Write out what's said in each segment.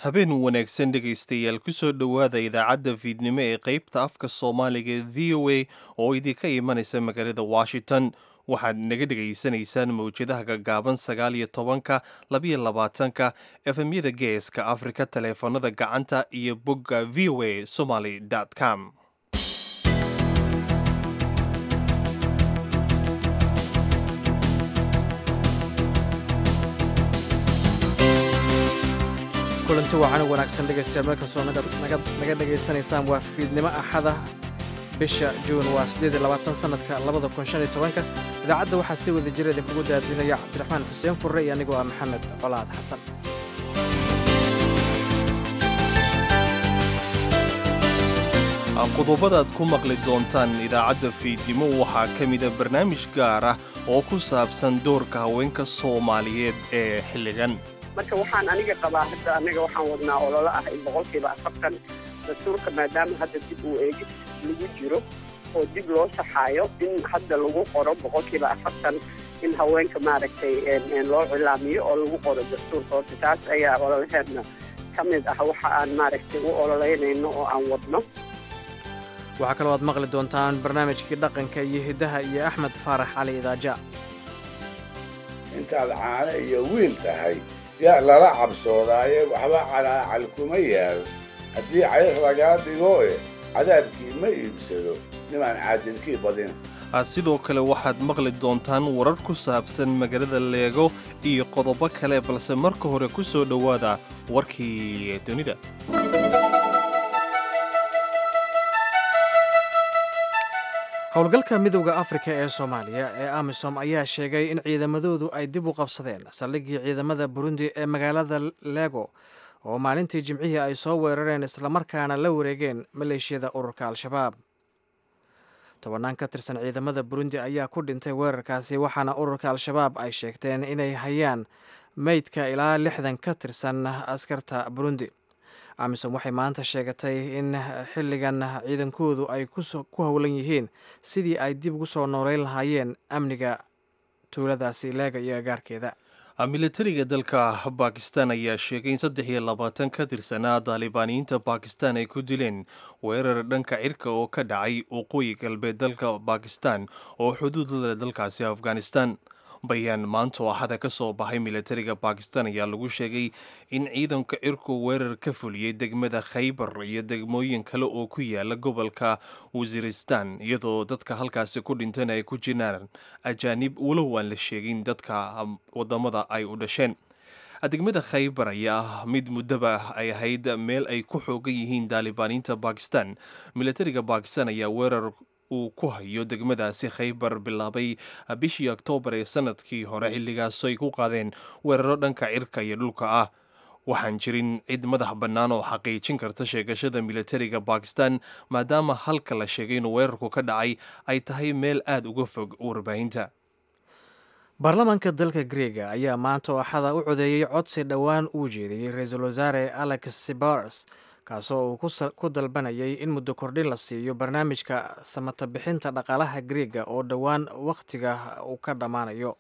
habeen wanaagsan dhegaystayaal kusoo dhowaada idaacadda fiidnimo ee qaybta afka soomaaliga ee v o a oo idinka imanaysa magaalada washington waxaad naga dhegaysanaysaan mawjadaha gaggaaban sagaal iyo tobanka labiyo labaatanka efemyada geeska afrika taleefanada gacanta iyo bogga v o a somaly com kulanti wacan wanaagsan dhegaystayaal meel kastoo naga dhegaysanaysaan waa fiidnimo axada bisha juun waa sannadka idaacadda waxaa si wada jira idinkugu daadinaya cabdiraxmaan xuseen furre iyo anigoo ah maxamed colaad xasan qodobadaad ku maqli doontaan idaacadda fiidnimo waxaa ka mida barnaamij gaar ah oo ku saabsan doorka haweenka soomaaliyeed ee xilligan marka waxaan aniga qabaa hadda anaga waxaan wadnaa ololo ah in boqolkiiba afartan dastuurka maadaama hadda dib uu eegis lagu jiro oo dib loo saxaayo in hadda lagu qoro boqolkiiba afartan in haweenka maaragtay loo cilaamiyo oo lagu qoro dastuurka horta taas ayaa ololaheedna ka mid ah waxa aan maaragtay u ololeynayno oo aan wadno waxaa kaloo aad maqli doontaan barnaamijkii dhaqanka iyo hiddaha iyo axmed faarax cali idaaja intaad caano iyo wiil tahay yaa lala cabsoodaaye waxba calaacal kuma yaal haddii cayr lagaa dhigo e cadaabkii ma iibsado nimaan caadilkii badin sidoo kale waxaad maqli doontaan warar ku saabsan magaalada leego iyo qodobo kale balse marka hore ku soo dhowaada warkii dunida howlgalka midowda afrika ee soomaaliya ee amisom ayaa sheegay in ciidamadoodu ay dib u qabsadeen saldhiggii ciidamada burundi ee magaalada lego oo maalintii jimcihii ay soo weerareen islamarkaana la wareegeen maleeshiyada ururka al-shabaab tobannaan ka tirsan ciidamada burundi ayaa ku dhintay weerarkaasi waxaana ururka al-shabaab ay sheegteen inay hayaan meydka ilaa lixdan ka tirsan askarta burundi amisom waxay maanta sheegatay in xilligan ciidankoodu ay ku howlan yihiin sidii ay dib ugu soo nooleyn lahaayeen amniga tuuladaasi leega iyo agaarkeeda militariga dalka bakistan ayaa sheegay in saddex iyo labaatan ka tirsanaa daalibaaniyiinta bakistan ay ku dileen weerar dhanka cirka oo ka dhacay waqooyi galbeed dalka bakistan oo xuduud leh dalkaasi afghanistan bayaan maanta oo axada ka soo baxay militariga bakistan ayaa lagu sheegay in ciidanka cirku weerar ka fuliyey degmada khaybar iyo degmooyin kale oo ku yaala gobolka wasiiristan iyadoo dadka halkaasi ku dhintana ay ku jiraan ajaanib walow aan la sheegin dadka wadamada ay u dhasheen degmada khaybar ayaa ah mid muddaba ay ahayd meel ay ku xoogan yihiin daalibaaniinta bakistan militariga bakistan ayaa weerar uu ku hayo degmadaasi khaybar bilaabay bishii oktoobar ee sanadkii hore xilligaas ay ku qaadeen weeraro dhanka cirka iyo dhulka ah waxaan jirin cid madax bannaan oo xaqiijin karta sheegashada militariga bakistan maadaama halka la sheegay inuu weerarku ka dhacay ay tahay meel aada uga fog warbaahinta baarlamaanka dalka greega ayaa maanta oo axada u codeeyey codsi dhowaan uu jeediyey ra-iisul wasaare alex sibars kaasoo uu ku dalbanayay in muddo kordhin la siiyo barnaamijka samata bixinta dhaqaalaha griega oo dhowaan wakhtiga uu ka dhammaanayo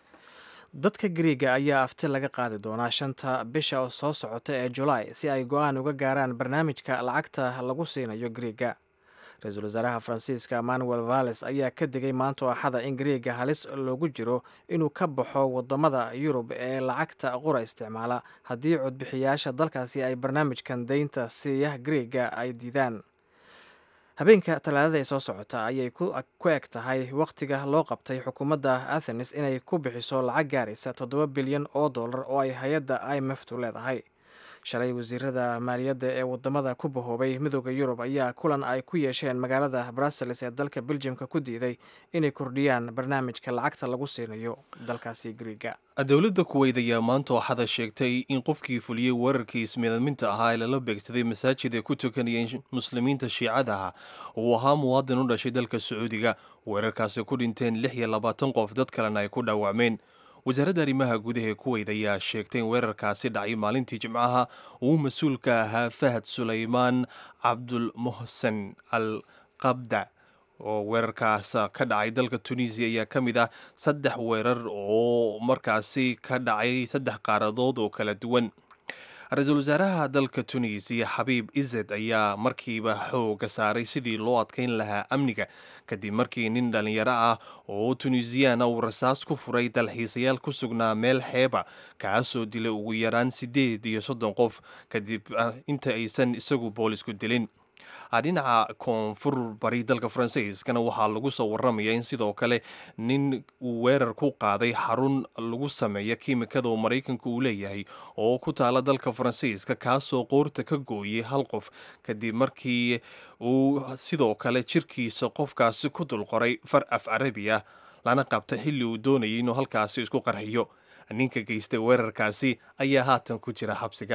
dadka griega ayaa afti laga qaadi doonaa shanta bisha soo socota ee julaay si ay go-aan uga gaaraan barnaamijka lacagta lagu siinayo griega ra-iisul wasaaraha faransiiska emmanuel valles ayaa ka digay maanta oo axada in griega halis loogu jiro inuu ka baxo wadamada yurub ee lacagta qura isticmaala haddii codbixiyaasha dalkaasi ay barnaamijkan deynta siiya griega ay diidaan habeenka talaadada ee soo socota ayay ku eg tahay wakhtiga loo qabtay xukuumadda athenes inay ku bixiso lacag gaaraysa toddoba bilyan oo dollar oo ay hay-adda imftu leedahay shalay wasiirada maaliyadda ee wadamada ku bahoobay midooda yurub ayaa kulan ay ku yeesheen magaalada brussels ee dalka beljimka ku diiday inay kordhiyaan barnaamijka lacagta lagu siinayo dalkaasi griega dowladda kuweyd ayaa maanta waxada sheegtay in qofkii fuliyey weerarkii ismiidminta ahaa ee lala beegsaday masaajid ay ku tukanayeen muslimiinta shiicadaha uu ahaa muwaadin u dhashay dalka sacuudiga weerarkaasi ku dhinteen lix iyo labaatan qof dad kalena ay ku dhaawacmeen wasaaradda arrimaha gudaha ee kuweyd ayaa sheegtay in weerarkaasi dhacay maalintii jimcaha uu mas-uulka ahaa fahad sulaymaan cabdulmuhsen al qabda oo weerarkaas ka dhacay dalka tunisiya ayaa ka mid ah saddex weerar oo markaasi ka dhacay saddex qaaradood oo kala duwan ra-iisul wasaaraha dalka tunisiya xabiib ized ayaa markiiba xooga saaray sidii loo adkayn lahaa amniga kadib markii nin dhallinyaro ah oo tunisiyaana uu rasaas ku furay dalxiisayaal ku sugnaa meel xeeba kaasoo dilay ugu yaraan siddeed iyo soddon qof kadib inta aysan isagu boolisku dilin dhinaca koonfur bari dalka faransiiskana waxaa lagu soo waramaya in sidoo kale nin uu weerar ku qaaday xarun lagu sameeya kiimikada oo maraykanka uu leeyahay oo ku taala dalka faransiiska kaasoo qoorta ka gooyay hal qof kadib markii uu sidoo kale jirkiisa qofkaasi ku dulqoray far af carabi ah lana qabta xilli uu doonayay inuu halkaasi isku qarxiyo ninka geystay weerarkaasi ayaa haatan ku jira xabsiga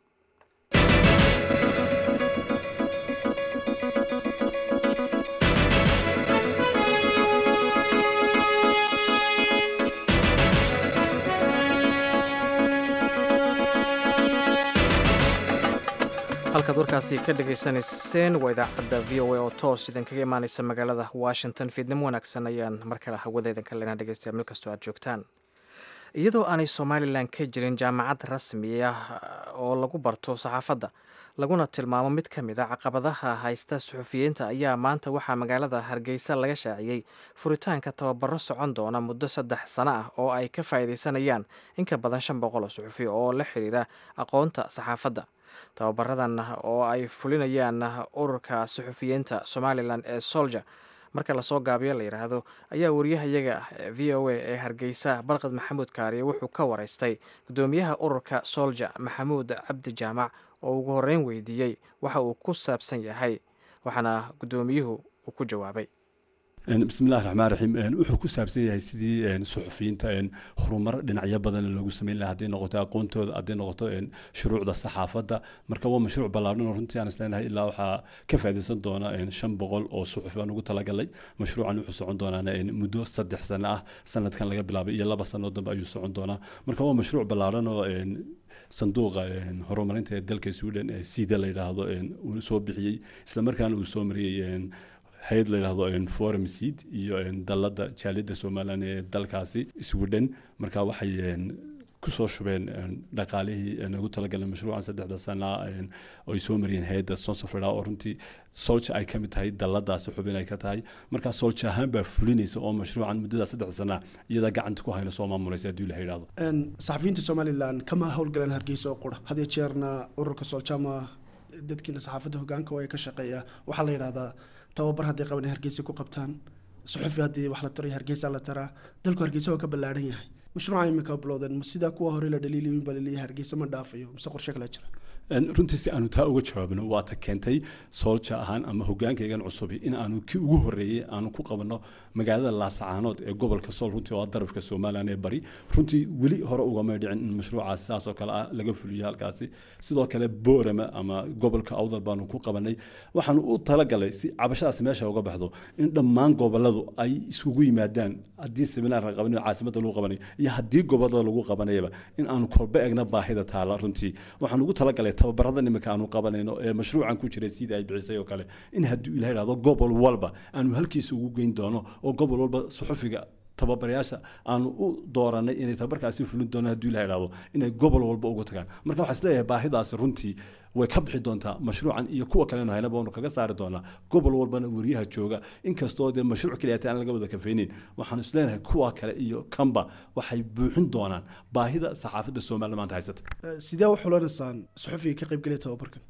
halkaad warkaasi ka dhagaysanayseen waa idaacadda v o a oo toos idinkaga imaaneysa magaalada washington fiidnimo wanaagsan ayaan mar kale hawadeedan ka lena dhegeystayaa meel kastoo aad joogtaan iyadoo aanay somalilan ka jirin jaamacad rasmi ah oo lagu barto saxaafadda laguna tilmaamo mid ka mid a caqabadaha haysta suxufiyiinta ayaa maanta waxaa magaalada hargeysa laga shaaciyey furitaanka tababaro socon doona muddo saddex sano ah oo ay ka faa'iideysanayaan in ka badan shan boqol oo suxufi oo la xiriira aqoonta saxaafadda tababaradan oo ay fulinayaan ururka suxufiyiinta somalilan ee solja marka lasoo gaabiyo la yidhaahdo ayaa wariyahayaga v o a ee hargeysa barqad maxamuud kaariye wuxuu ka waraystay gudoomiyaha ururka solja maxamuud cabdi jaamac oo ugu horreyn weydiiyey waxa uu ku saabsan yahay waxaana gudoomiyuhu uu ku jawaabay bismillahi raxmaan raxiim wuxuu ku saabsan yahay sidii suxufiyiinta horumar dhinacyo badan loogu sameyn laha hadday noqoto aqoontooda hadday noqoto shuruucda saxaafadda marka waa mashruuc ballaadhan oo runtii aan isleenahay ilaa waxaa ka faa'iidaysan doona shan boqol oo suxufi baan ugu talagalay mashruucan wuxuu socon doonaa muddo saddex sano ah sanadkan laga bilaabay iyo laba sano dambe ayuu socon doonaa marka waa mashruuc ballaadhan oo sanduuqa horumarinta ee dalka sweden ee sida la yidhaahdo uu soo bixiyey islamarkaana uu soo mariyey hay-ad la yidhahdo forum seed iyo dalada jaaliyadda somalilan ee dalkaasi sweden marka waxay kusoo shubeen dhaqaalihii ugu talagaleen mashruucan saddexda sana oo ay soo mariyeen hay-adda sonsofreda oo runtii solja ay ka mid tahay daladaasi xubin ay ka tahay markaa solja ahaan baa fulinaysa oo mashruucan muddada saddexda sana iyadaa gacanta ku hayna soo maamulaysa haddii la yidhahdo saxafiyiinta somalilan kama howlgaleen hargeysa oo qura had iyo jeerna ururka soljama dadkiina saxaafadda hogaanka oo ay ka shaqeeya waxaa la yidhahdaa tababar hadday qaban hargeysa ku qabtaan suxufi haddii wax la tarayo hargeysa la taraa dalku hargeysa waa ka ballaadhan yahay mashruuca imika bilowdeen ma sidaa kuwa hore la dhaliilayin baa laleeyahay hargeysa ma dhaafayo mise qorshe kale jira runtii si aanu taa uga jawaabno waa ta keentay soolja ahaan ama hogaankaygan cusubi in aanu kii ugu horeeyey aanu ku qabanno magaalada laasacaanood ee gobolka sool runtii oo darafka somalilan ee bari runtii weli hore ugamay dhicin in mashruucaasi saasoo kale ah laga fuliyo halkaasi sidoo kale boorama ama gobolka awdal baanu ku qabanay waxaanu u talagalay si cabashadaasi meesha uga baxdo in dhammaan goboladu ay isugu yimaadaan haddii seminaar la qabanayo caasimadda lagu qabanayo iyo haddii gobolada lagu qabanayaba in aanu kolba egna baahida taala runtii waxaan ugu talagalay tababarada imika aanu qabanayno ee mashruucan ku jiray sidii ay bixisay oo kale in haddii ilaha ihahdo gobol walba aanu halkiisa ugu geyn doono oo gobol walba suxufiga tababarayaasha aanu u dooranay inay tababarkaasi fulin doonaan haddii ilaha ihahdo inay gobol walba ugu tagaan marka waxaa isleeyahay baahidaasi runtii way ka bixi doontaa mashruucan iyo kuwa kalenu haynaba waanu kaga saari doonaa gobol walbana weriyaha jooga inkastoo dee mashruuc keliyaata aan laga wada kafaynin waxaanu isleenahay kuwa kale iyo kanba waxay buuxin doonaan baahida saxaafadda somaliland maanta haysata sidee u xulanaysaan suxufiga ka qaybgelaya tababarkan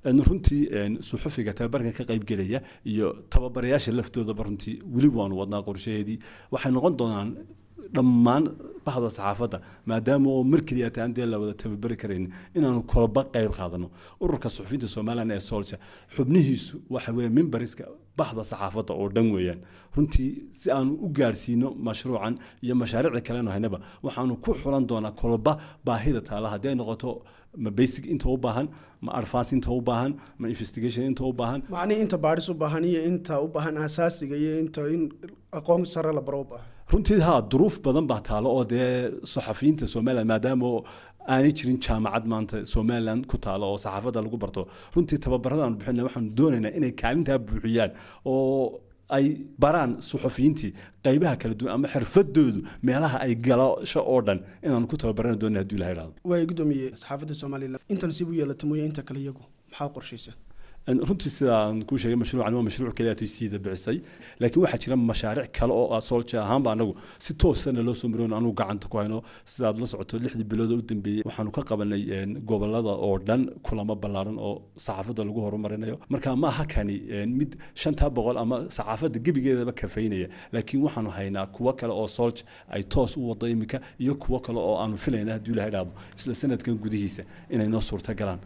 runtii suxufiga tababarkan ka qaybgelaya iyo tababarayaasha laftoodaba runtii weli waanu wadnaa qorshaheedii waxay noqon doonaan dhammaan bahda saxaafadda maadaama oo mar keliya taan dee la wada tababari karayn inaanu kolba qayb qaadano ururka suxufiyiinta somalilan ee solja xubnihiisu waxa weeye mimbariska bahda saxaafadda oo dhan weeyaan runtii si aanu u gaarsiino mashruucan iyo mashaariicda kalenu haynaba waxaanu ku xulan doonaa kolba baahida taala haddii ay noqoto ma basic inta u baahan ma advance inta u baahan ma investigation inta u baahan macnihii inta baadhis u baahan iyo inta u baahan asaasiga iyo inta in aqoon sare la baro u baahan runtii haa duruuf badan baa taalo oo dee saxafiyiinta somaliland maadaama aanay jirin jaamacad maanta somaliland ku taalo oo saxaafadda lagu barto runtii tababarada aanu bixina waxaanu doonaynaa inay kaalintaa buuxiyaan oo ay baraan suxufiyiintii qaybaha kala duwan ama xirfadoodu meelaha ay galasho oo dhan inaanu ku tababaran doona haduu ilaha idhahdo waay gudoomiye saxaafadda somalilan intan sib u yeelata mooye inta kale iyagu maxaa qorshaysa runtii sidaan kuu sheegay mashruucan waa mashruuc kaliya taysiida bicisay laakiin waxaa jira mashaariic kale oo soolja ahaanba anagu si toosana loo soo maroon anugu gacanta ku hayno sidaad la socoto lixdii bilood u dambeeyey waxaanu ka qabanay gobolada oo dhan kulamo ballaaran oo saxaafadda lagu horumarinayo marka ma aha kani mid shantaa boqol ama saxaafadda gebigeedaba kafaynaya laakiin waxaanu haynaa kuwo kale oo soolja ay toos u wado iminka iyo kuwo kale oo aanu filayna hadduu ilaha idhaahdo isla sanadkan gudihiisa inay noo suurta galaan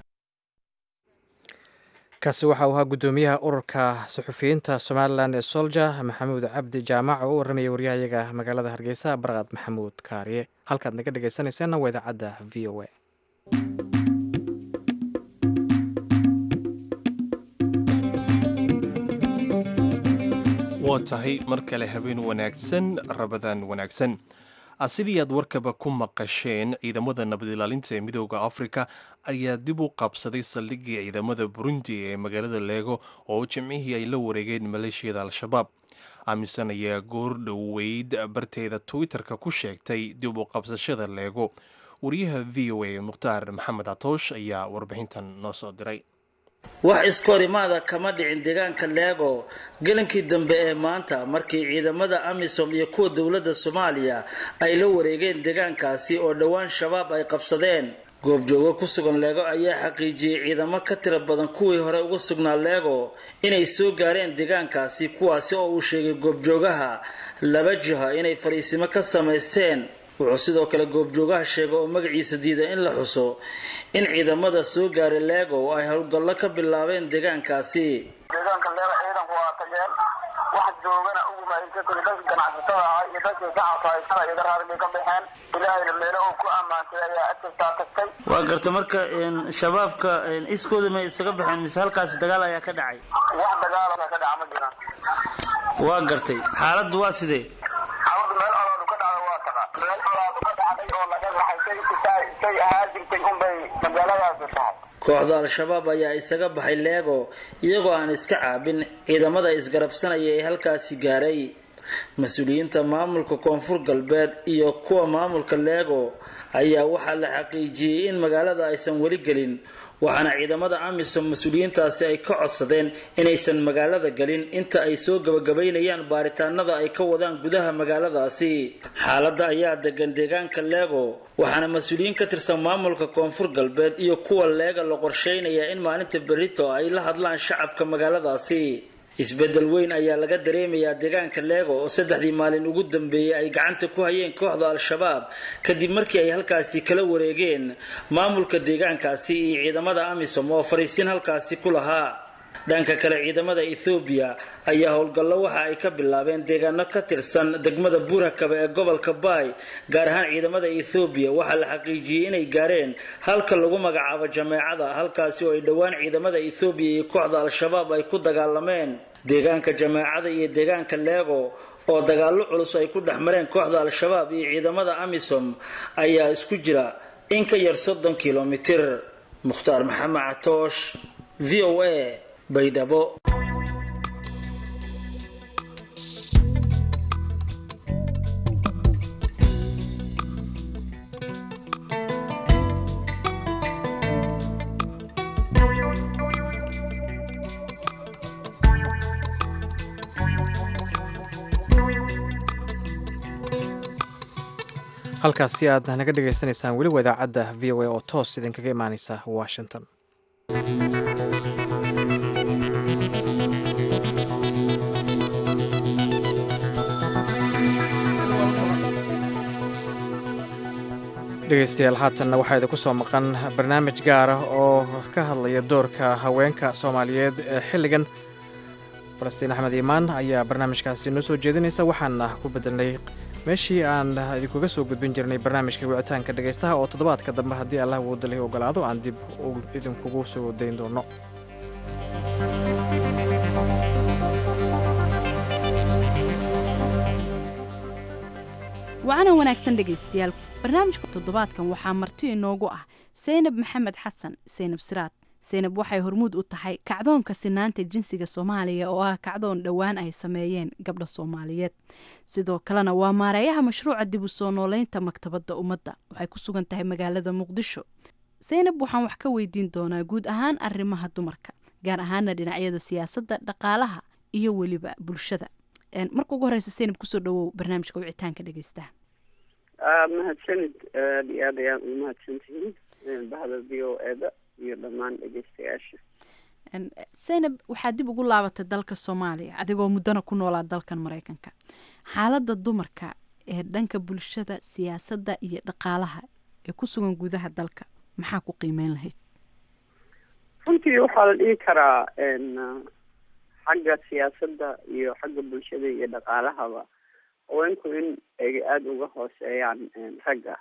kaasi waxa uu ahaa guddoomiyaha ururka suxufiyiinta somalilan ee solja maxamuud cabdi jaamac oo u warramaya waryahayaga magaalada hargeysa barqad maxamuud kaariye halkaad naga dhegaysanayseena waa idaacadda v o a waa tahay mar kale habeen wanaagsan rabadaan wanaagsan sidii aad warkaba ku maqasheen ciidamada nabad ilaalinta ee midooda afrika ayaa dib u qabsaday saldhigii ciidamada burundi ee magaalada leego oo jimcihii ay la wareegeen maleeshiyada al-shabaab aaminsan ayaa goor dhoweyd barteeda twitter-ka ku sheegtay dib u qabsashada leego wariyaha v o a mukhtaar maxamed catoosh ayaa warbixintan noo soo diray wax iskahorimaada kama dhicin deegaanka leego gelinkii dambe ee maanta markii ciidamada amisom iyo kuwa dowladda soomaaliya ay la wareegeen deegaankaasi oo dhowaan shabaab ay qabsadeen goobjoogo ku sugan leego ayaa xaqiijiyey ciidamo ka tiro badan kuwii hore uga sugnaa leego inay soo gaareen deegaankaasi kuwaasi oo uu sheegay goobjoogaha laba jiha inay fadhiisimo ka samaysteen wuxuu sidoo kale goobjoogaha sheegay oo magaciisa diiday in la xuso in ciidamada soo gaaray leego ay howlgallo ka bilaabeen deegaankaasi deegaanka leego ciidanku waa tageen wax joogana ugumaaysa kuli dadka ganacsatada ah iyo dadka shacabka haysana iga raarigay ka baxeen ilaahayna meelo uu ku ammaantay ayaa agtastaa tagtay waa garta marka shabaabka iskooda may isaga baxeen mise halkaasi dagaal ayaa ka dhacay wax dagaala ka dhaca ma jiraan waa gartay xaaladdu waa sidee xaaladdu meel olaadu ka dhacda waa taqa meel olaadu ka dhacday oo laga raxay say say ahaa jirtay unbay magaaladaasi tahay kooxda al-shabaab ayaa isaga baxay leego iyagoo aan iska caabin ciidamada isgarabsanaya ee halkaasi gaaray mas-uuliyiinta maamulka koonfur galbeed iyo kuwa maamulka leego ayaa waxaa la xaqiijiyey in magaalada aysan weli gelin waxaana ciidamada amisom mas-uuliyiintaasi ay ka codsadeen inaysan magaalada gelin inta ay soo gabagabaynayaan baaritaanada ay ka wadaan gudaha magaaladaasi xaaladda ayaa degan deegaanka leego waxaana mas-uuliyiin ka tirsan maamulka koonfur galbeed iyo kuwa leega la qorsheynayaa in maalinta berito ay la hadlaan shacabka magaaladaasi isbeddel weyn ayaa laga dareemayaa deegaanka leego oo saddexdii maalin ugu dambeeyey ay gacanta ku hayeen kooxda al-shabaab kadib markii ay halkaasi kala wareegeen maamulka deegaankaasi iyo ciidamada amisom oo fariisin halkaasi ku lahaa dhanka kale ciidamada ethoobiya ayaa howlgallo waxa ay ka bilaabeen deegaano ka tirsan degmada buurhakabe ee gobolka baay gaar ahaan ciidamada ethoobiya waxaa la xaqiijiyey inay gaareen halka lagu magacaabo jameecada halkaasi oo ay dhowaan ciidamada ethoobiya iyo kooxda al-shabaab ay ku dagaalameen deegaanka jameecada iyo deegaanka leego oo dagaallo culus ay ku dhex mareen kooxda al-shabaab iyo ciidamada amisom ayaa isku jira in ka yar soddon kilomitir mukhtaar maxamed catoosh v o a baydhabo halkaasi aad naga dhagaysanaysaan weli waa idaacadda v o a oo toos idinkaga imaaneysa washington dhegeystayaal haatanna waxaa idinku soo maqan barnaamij gaar ah oo ka hadlaya doorka haweenka soomaaliyeed ee xilligan falastiin axmed iimaan ayaa barnaamijkaasi noo soo jeedinaysa waxaana ku bedelnay meeshii aan idinkuga soo gudbin jirnay barnaamijka wicitaanka dhegaystaha oo toddobaadka dambe haddii allah woodalay ogolaado aan dib idinkugu soo dayn doono wacana wanaagsan dhegaystayaal barnaamijka toddobaadkan waxaa marti inoogu ah saynab maxamed xasan saynab siraad seynab waxay hormuud u tahay kacdoonka sinaanta jinsiga soomaaliya oo ah kacdoon dhowaan ay sameeyeen gabdha soomaaliyeed sidoo kalena waa maareeyaha mashruuca dib u soo nooleynta maktabadda ummadda waxay ku sugan tahay magaalada muqdisho seynab waxaan wax ka weydiin doonaa guud ahaan arrimaha dumarka gaar ahaana dhinacyada siyaasadda dhaqaalaha iyo weliba bulshada marka ugu horeysa seynab kusoo dhawow barnaamijka wicitaanka dhegeystaha mahadsanid aad iyo aad ayaan ugu mahadsantihiin bahda v o eda iyo dhammaan dhegeystayaasha seynab waxaad dib ugu laabatay dalka soomaaliya adigoo muddana ku noolaa dalkan mareykanka xaaladda dumarka ee dhanka bulshada siyaasadda iyo dhaqaalaha ee ku sugan gudaha dalka maxaa ku qiimeyn lahayd runtii waxaa la dhihi karaa xagga siyaasadda iyo xagga bulshada iyo dhaqaalahaba haweenku in ay aada uga hooseeyaan ragga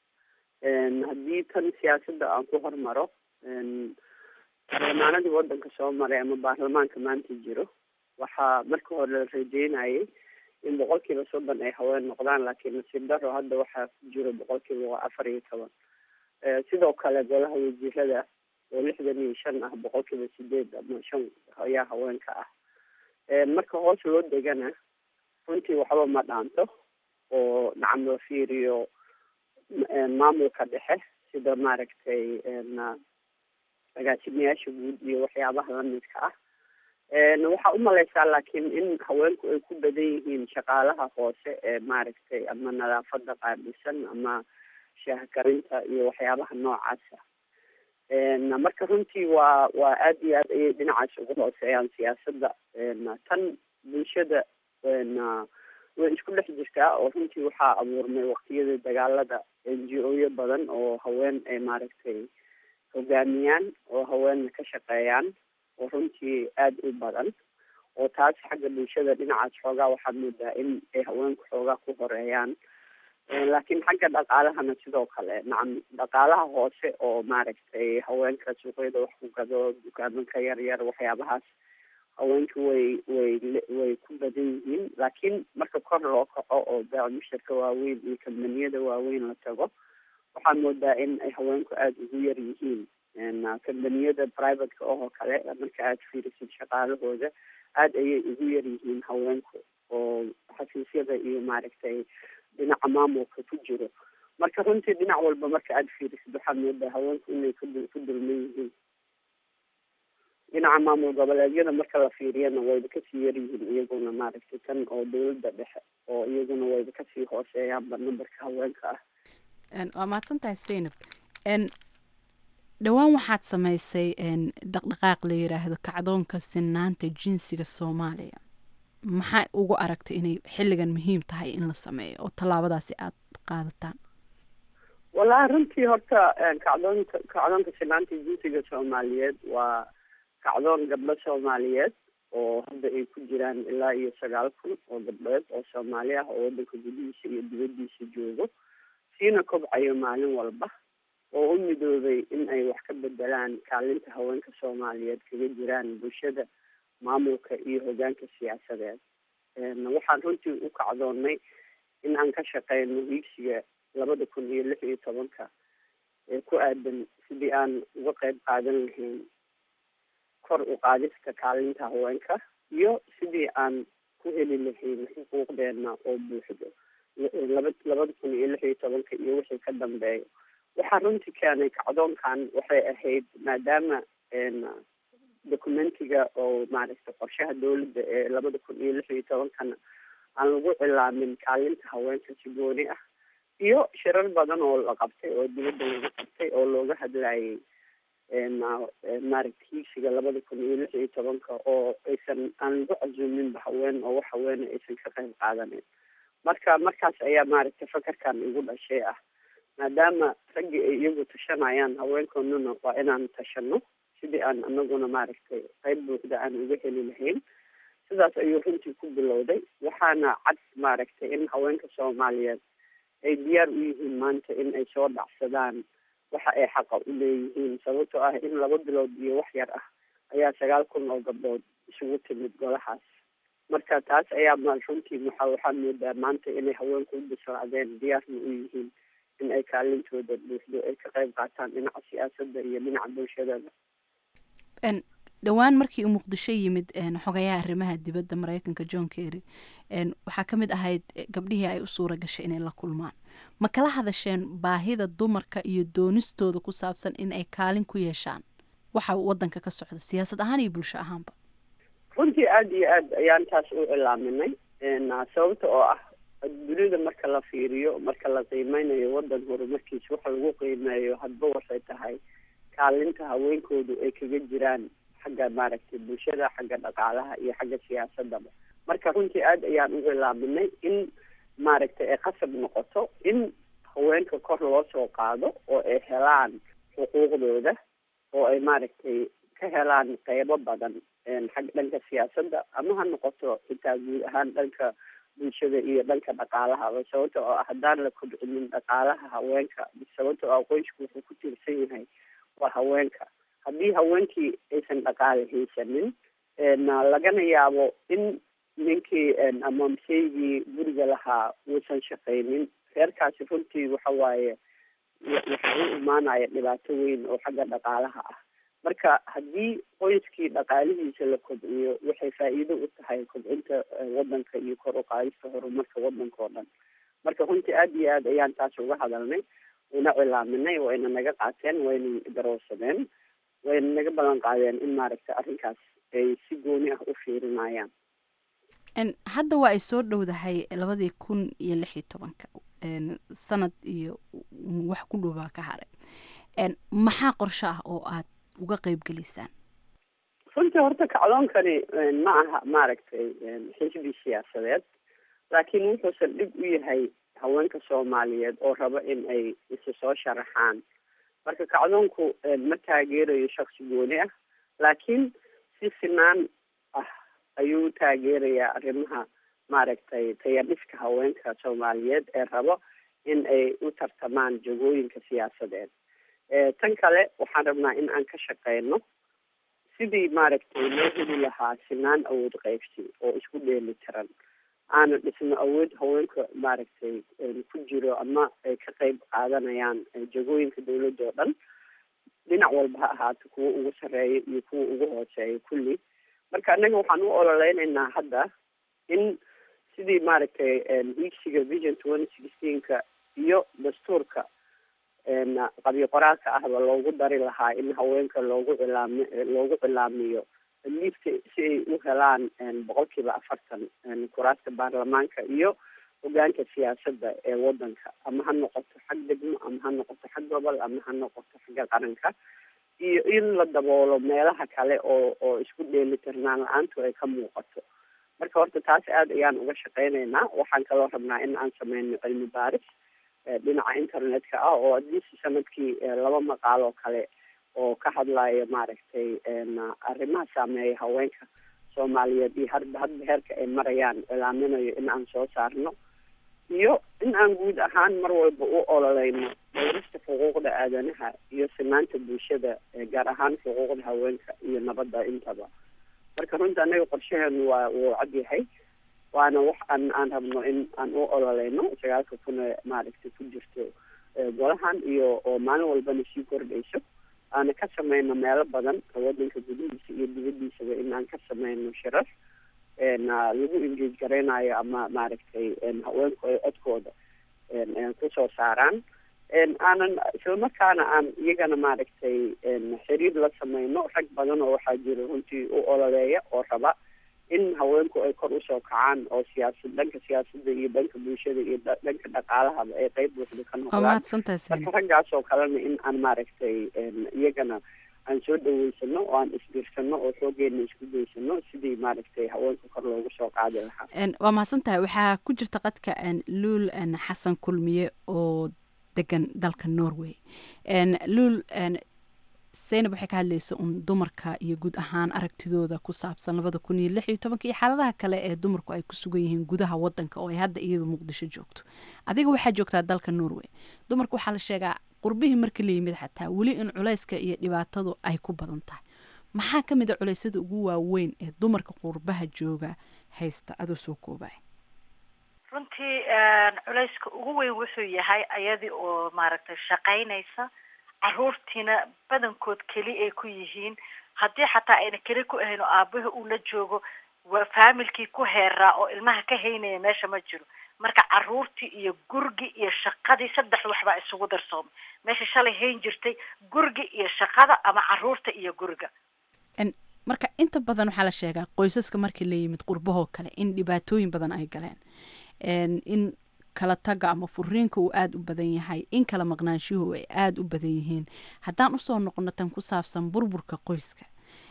haddii tan siyaasadda aan ku hormaro baarlamaanadii wadanka soo maray ama baarlamaanka maanta jiro waxaa marka hore la rajeynayay in boqol kiiba soddon ay haween noqdaan laakiin nasiib daro hadda waxaa ku jiro boqol kiiba afar iyo toban sidoo kale golaha wasiirada oo lixdan iyo shan ah boqol kiiba sideed ama shan ayaa haweenka ah marka hoos loo degana runtii waxba ma dhaanto oo nacam la fiiriyo maamulka dhexe sida maaragtay agaasimayaasha guud iyo waxyaabaha lamidka ah waxaa umaleysaa laakiin in haweenku ay ku badan yihiin shaqaalaha hoose ee maaragtay ama nadaafada qaabilsan ama shaahkarinta iyo waxyaabaha noocaasa marka runtii waa waa aada iyo aad ayay dhinacaas ugu hooseeyaan siyaasadda tan bulshada way isku dhex jirtaa oo runtii waxaa abuurmay waqtiyada dagaalada n g o yo badan oo haween ay maaragtay hogaamiyaan oo haweenna ka shaqeeyaan oo runtii aada u badan oo taas xagga bulshada dhinacaas xoogaa waxaad moodaa in ay haweenku xoogaa ku horeeyaan laakiin xagga dhaqaalahana sidoo kale nacam dhaqaalaha hoose oo maaragtay haweenka suuqyada wax ku gado dukaamanka yar yar waxyaabahaas haweenka way way way ku badan yihiin laakiin marka kor loo kaco oo baamushirka waaweyn iyo kambaniyada waaweyn la tago waxaad moodaa in ay haweenku aada ugu yar yihiin kambaniyada privateka oo kale marka aada fiirisid shaqaalahooda aada ayay ugu yar yihiin haweenku oo xafiisyada iyo maaragtay dhinaca maamulka ku jiro marka runtii dhinac walba marka aada fiirisid waxaad moodaa haweenku inay ku ku dulman yihiin dhinaca maamul goboleedyada marka la fiiriyana wayba kasii yaryihiin iyaguna maaragtay tan oo dawladda dhexe oo iyaguna wayba kasii hooseeyaanba numberka haweenka ah waa mahadsan tahay seynab dhowaan waxaad samaysay dhaqdhaqaaq la yiraahdo kacdoonka sinaanta jinsiga soomaaliya maxaa ugu aragtay inay xilligan muhiim tahay in la sameeyo oo tallaabadaasi aada qaadataan wallahi runtii horta kacdoonka kacdoonka sinaanta jinsiga soomaaliyeed waa kacdoon gabdho soomaaliyeed oo hadda ay ku jiraan ilaa iyo sagaal kun oo gabdhood oo soomaali ah oo wadanka gudihiisa iyo dibadiisa joogo siina kobcayo maalin walba oo u midoobay in ay wax ka bedelaan kaalinta haweenka soomaaliyeed kaga jiraan bulshada maamulka iyo hogaanka siyaasadeed waxaan runtii u kacdoonnay in aan ka shaqeyno hiigsiga labada kun iyo lix iyo tobanka ee ku aadan sidii aan uga qeyb qaadan lahayn kor u qaadista kaalinta haweenka iyo sidii aan ku heli lahayn xuquuqdeena oo buuxdo laba labada kun iyo lix iyo tobanka iyo wixii ka dambeeyo waxaa runtii keenay kacdoonkan waxay ahayd maadaama documentiga oo maaragtay qorshaha dawladda ee labada kun iyo lix iyo tobankana aan lagu cilaamin kaalinta haweenka si gooni ah iyo shirar badan oo la qabtay oo dibadda lagu qabtay oo looga hadlayay maaragtay hiigsiga labada kun iyo lix iyo tobanka oo aysan aan lagu casuuminba haween oo wax haweena aysan ka qayb qaadanin marka markaas ayaa maaragtay fakarkan igu dhashay ah maadaama raggii ay iyagu tashanayaan haweenkoonuna waa inaan tashano sidii aan anaguna maaragtay qayb buuxda aan uga heli lahayn sidaas ayuu runtii ku bilowday waxaana cad maaragtay in haweenka soomaaliyeed ay diyaar u yihiin maanta in ay soo dhacsadaan waxa ay xaqa u leeyihiin sababtoo ah in laba bilood iyo wax yar ah ayaa sagaal kun oo gabdhood isugu timid golahaas marka taas ayaa ma runtii waxa waxaad moodaa maanta inay haweenku u bislaadeen diyaarna u yihiin in ay kaalintooda buuxdo ay ka qayb qaataan dhinaca siyaasadda iyo dhinaca bulshadada dhowaan markii uu muqdisho yimid xogayaha arrimaha dibadda mareykanka john kerry waxaa ka mid ahayd gabdhihii ay u suura gashay inay la kulmaan ma kala hadasheen baahida dumarka iyo doonistooda ku saabsan in ay kaalin ku yeeshaan waxa wadanka ka socda siyaasad ahaan iyo bulsho ahaanba runtii aada iyo aad ayaan taas u cilaaminay sababta oo ah dunida marka la fiiriyo marka la qiimeynayo wadan horumarkiisa waxa lagu qiimeeyo hadba waxay tahay kaalinta haweenkoodu ay kaga jiraan xagga maaragtay bulshada xagga dhaqaalaha iyo xagga siyaasadaba marka runtii aada ayaan u cilaaminay in maaragtay ay qasab noqoto in haweenka kor loo soo qaado oo ay helaan xuquuqdooda oo ay maaragtay ka helaan qeybo badan xag dhanka siyaasadda ama ha noqoto xitaa guud ahaan dhanka bulshada iyo dhanka dhaqaalahaba sababta oo ah haddaan la kobcinin dhaqaalaha haweenka sababta oo ah qoysku wuxuu ku tiirsan yahay waa haweenka haddii haweenkii aysan dhaqaale haysanin lagana yaabo in ninkii ama masaygii guriga lahaa uusan shaqaynin reerkaasi runtii waxa waaye waxaa u imaanaya dhibaato weyn oo xagga dhaqaalaha ah marka haddii qoyskii dhaqaalihiisa la kobciyo waxay faa'iido u tahay kobcinta wadanka iyo kor u qaadista horumarka wadanka oo dhan marka runtii aada iyo aad ayaan taas uga hadalnay una cilaaminay wayna naga qaateen wayna darowsadeen wayna naga ballan qaadeen in maaragtay arrinkaas ay si gooni ah u fiirinayaan hadda waa ay soo dhowdahay labadii kun iyo lix iyo tobanka sanad iyo wax ku dhowbaa ka haray maxaa qorsho ah oo aad uga qeyb gelaysaan runtii horta kacdoonkani ma aha maaragtay xisbi siyaasadeed laakiin wuxuusan dhib u yahay haweenka soomaaliyeed oo raba in ay isu soo sharaxaan marka kacdoonku ma taageerayo shaksi gooni ah laakiin si sinaan ah ayuu taageerayaa arrimaha maaragtay tayadhiska haweenka soomaaliyeed ee rabo in ay u tartamaan jagooyinka siyaasadeed tan kale waxaan rabnaa in aan ka shaqeyno sidii maaragtay loo heli lahaa sinaan awood qeybsi oo isku dheeli tiran aana dhisno awood haweenka maaragtay ku jiro ama ay ka qeyb qaadanayaan jagooyinka dawladda oo dhan dhinac walba ha ahaato kuwa ugu sarreeya iyo kuwa ugu hooseeya kulli marka annaga waxaan u ololeynaynaa hadda in sidii maaragtay hiigsiga vision twenty sixteenka iyo dastuurka qabyo qoraalka ahba loogu dari lahaa in haweenka loogu cilaami loogu cilaamiyo liifta si ay u helaan boqolkiiba afartan kuraasta baarlamaanka iyo hogaanka siyaasadda ee wadanka ama ha noqoto xag degmo ama ha noqoto xag gobol ama ha noqoto xagga qaranka iyo in la daboolo meelaha kale oo oo isku dheelitirnaan la-aantu ay ka muuqato marka horta taas aada ayaan uga shaqeyneynaa waxaan kaloo rabnaa in aan sameyno cilmi baaris dhinaca internetka ah oo adiisi sanadkii laba maqaal oo kale oo ka hadlayo maaragtay arrimaha saameeya haweenka soomaaliyeed iyo hadba hadba heerka ay marayaan cilaaminayo in aan soo saarno iyo in aan guud ahaan mar walba u ololeyno dhowrista xuquuqda aadanaha iyo sinaanta bulshada gaar ahaan xuquuqda haweenka iyo nabadda intaba marka runta anaga qorshaheenu waa wuu cad yahay waana wax aan aan rabno in aan u ololeyno sagaalka kuna maaragtay ku jirto golahan iyo oo maalin walbana sii kordhayso aana ka sameyno meelo badan wadanka gudihiisa iyo dibadiisaba in aan ka sameyno shirar lagu engage gareynayo ama maaragtay haweenku ay codkooda kusoo saaraan aanan islamarkaana aan iyagana maaragtay xiriir la sameyno rag badan oo waxaa jira runtii u ololeeya oo raba in haweenku ay kor usoo kacaan oo siyaasad dhanka siyaasadda iyo dhanka bulshada iyo dhanka dhaqaalahaba ay qeyb buuxda ka noqdaan marka raggaas oo kalena in aan maaragtay iyagana aan soo dhaweysano oo aan isbiirsano oo xoogeena isku geysano sidii maaragtay haweenka kor loogu soo qaadi lahaa waa mahadsan tahay waxaa ku jirta qadka luul xasan kulmiye oo degan dalka norway luul zaynab waxay ka hadlaysa un dumarka iyo guud ahaan aragtidooda ku saabsan labada kun iyo lix iyo tobanka iyo xaaladaha kale ee dumarku ay ku sugan yihiin gudaha wadanka oo ay hadda iyadu muqdisho joogto adiga waxaa joogtaa dalka norway dumarka waxaa la sheegaa qurbihii marka la yimid xataa weli in culayska iyo dhibaatadu ay ku badan tahay maxaa ka mid a culeysyada ugu waaweyn ee dumarka qurbaha jooga haysta adoo soo koobaya runtii culayska ugu weyn wuxuu yahay ayadii oo maaragtay shaqaynaysa caruurtiina badankood keli ay ku yihiin haddii xataa ayna keli ku ahayn oo aabaha uu la joogo waa faamilkii ku heeraa oo ilmaha ka haynaya meesha ma jiro marka caruurtii iyo gurigi iyo shaqadii saddex waxbaa isugu darsoomay meesha shalay hayn jirtay gurigi iyo shaqada ama caruurta iyo guriga marka inta badan waxaa la sheegaa qoysaska markii la yimid qurbahoo kale in dhibaatooyin badan ay galeen in kala taga ama furiinka uu aada u badan yahay in kala maqnaanshuhu ay aada u badan yihiin haddaan usoo noqono tan ku saabsan burburka qoyska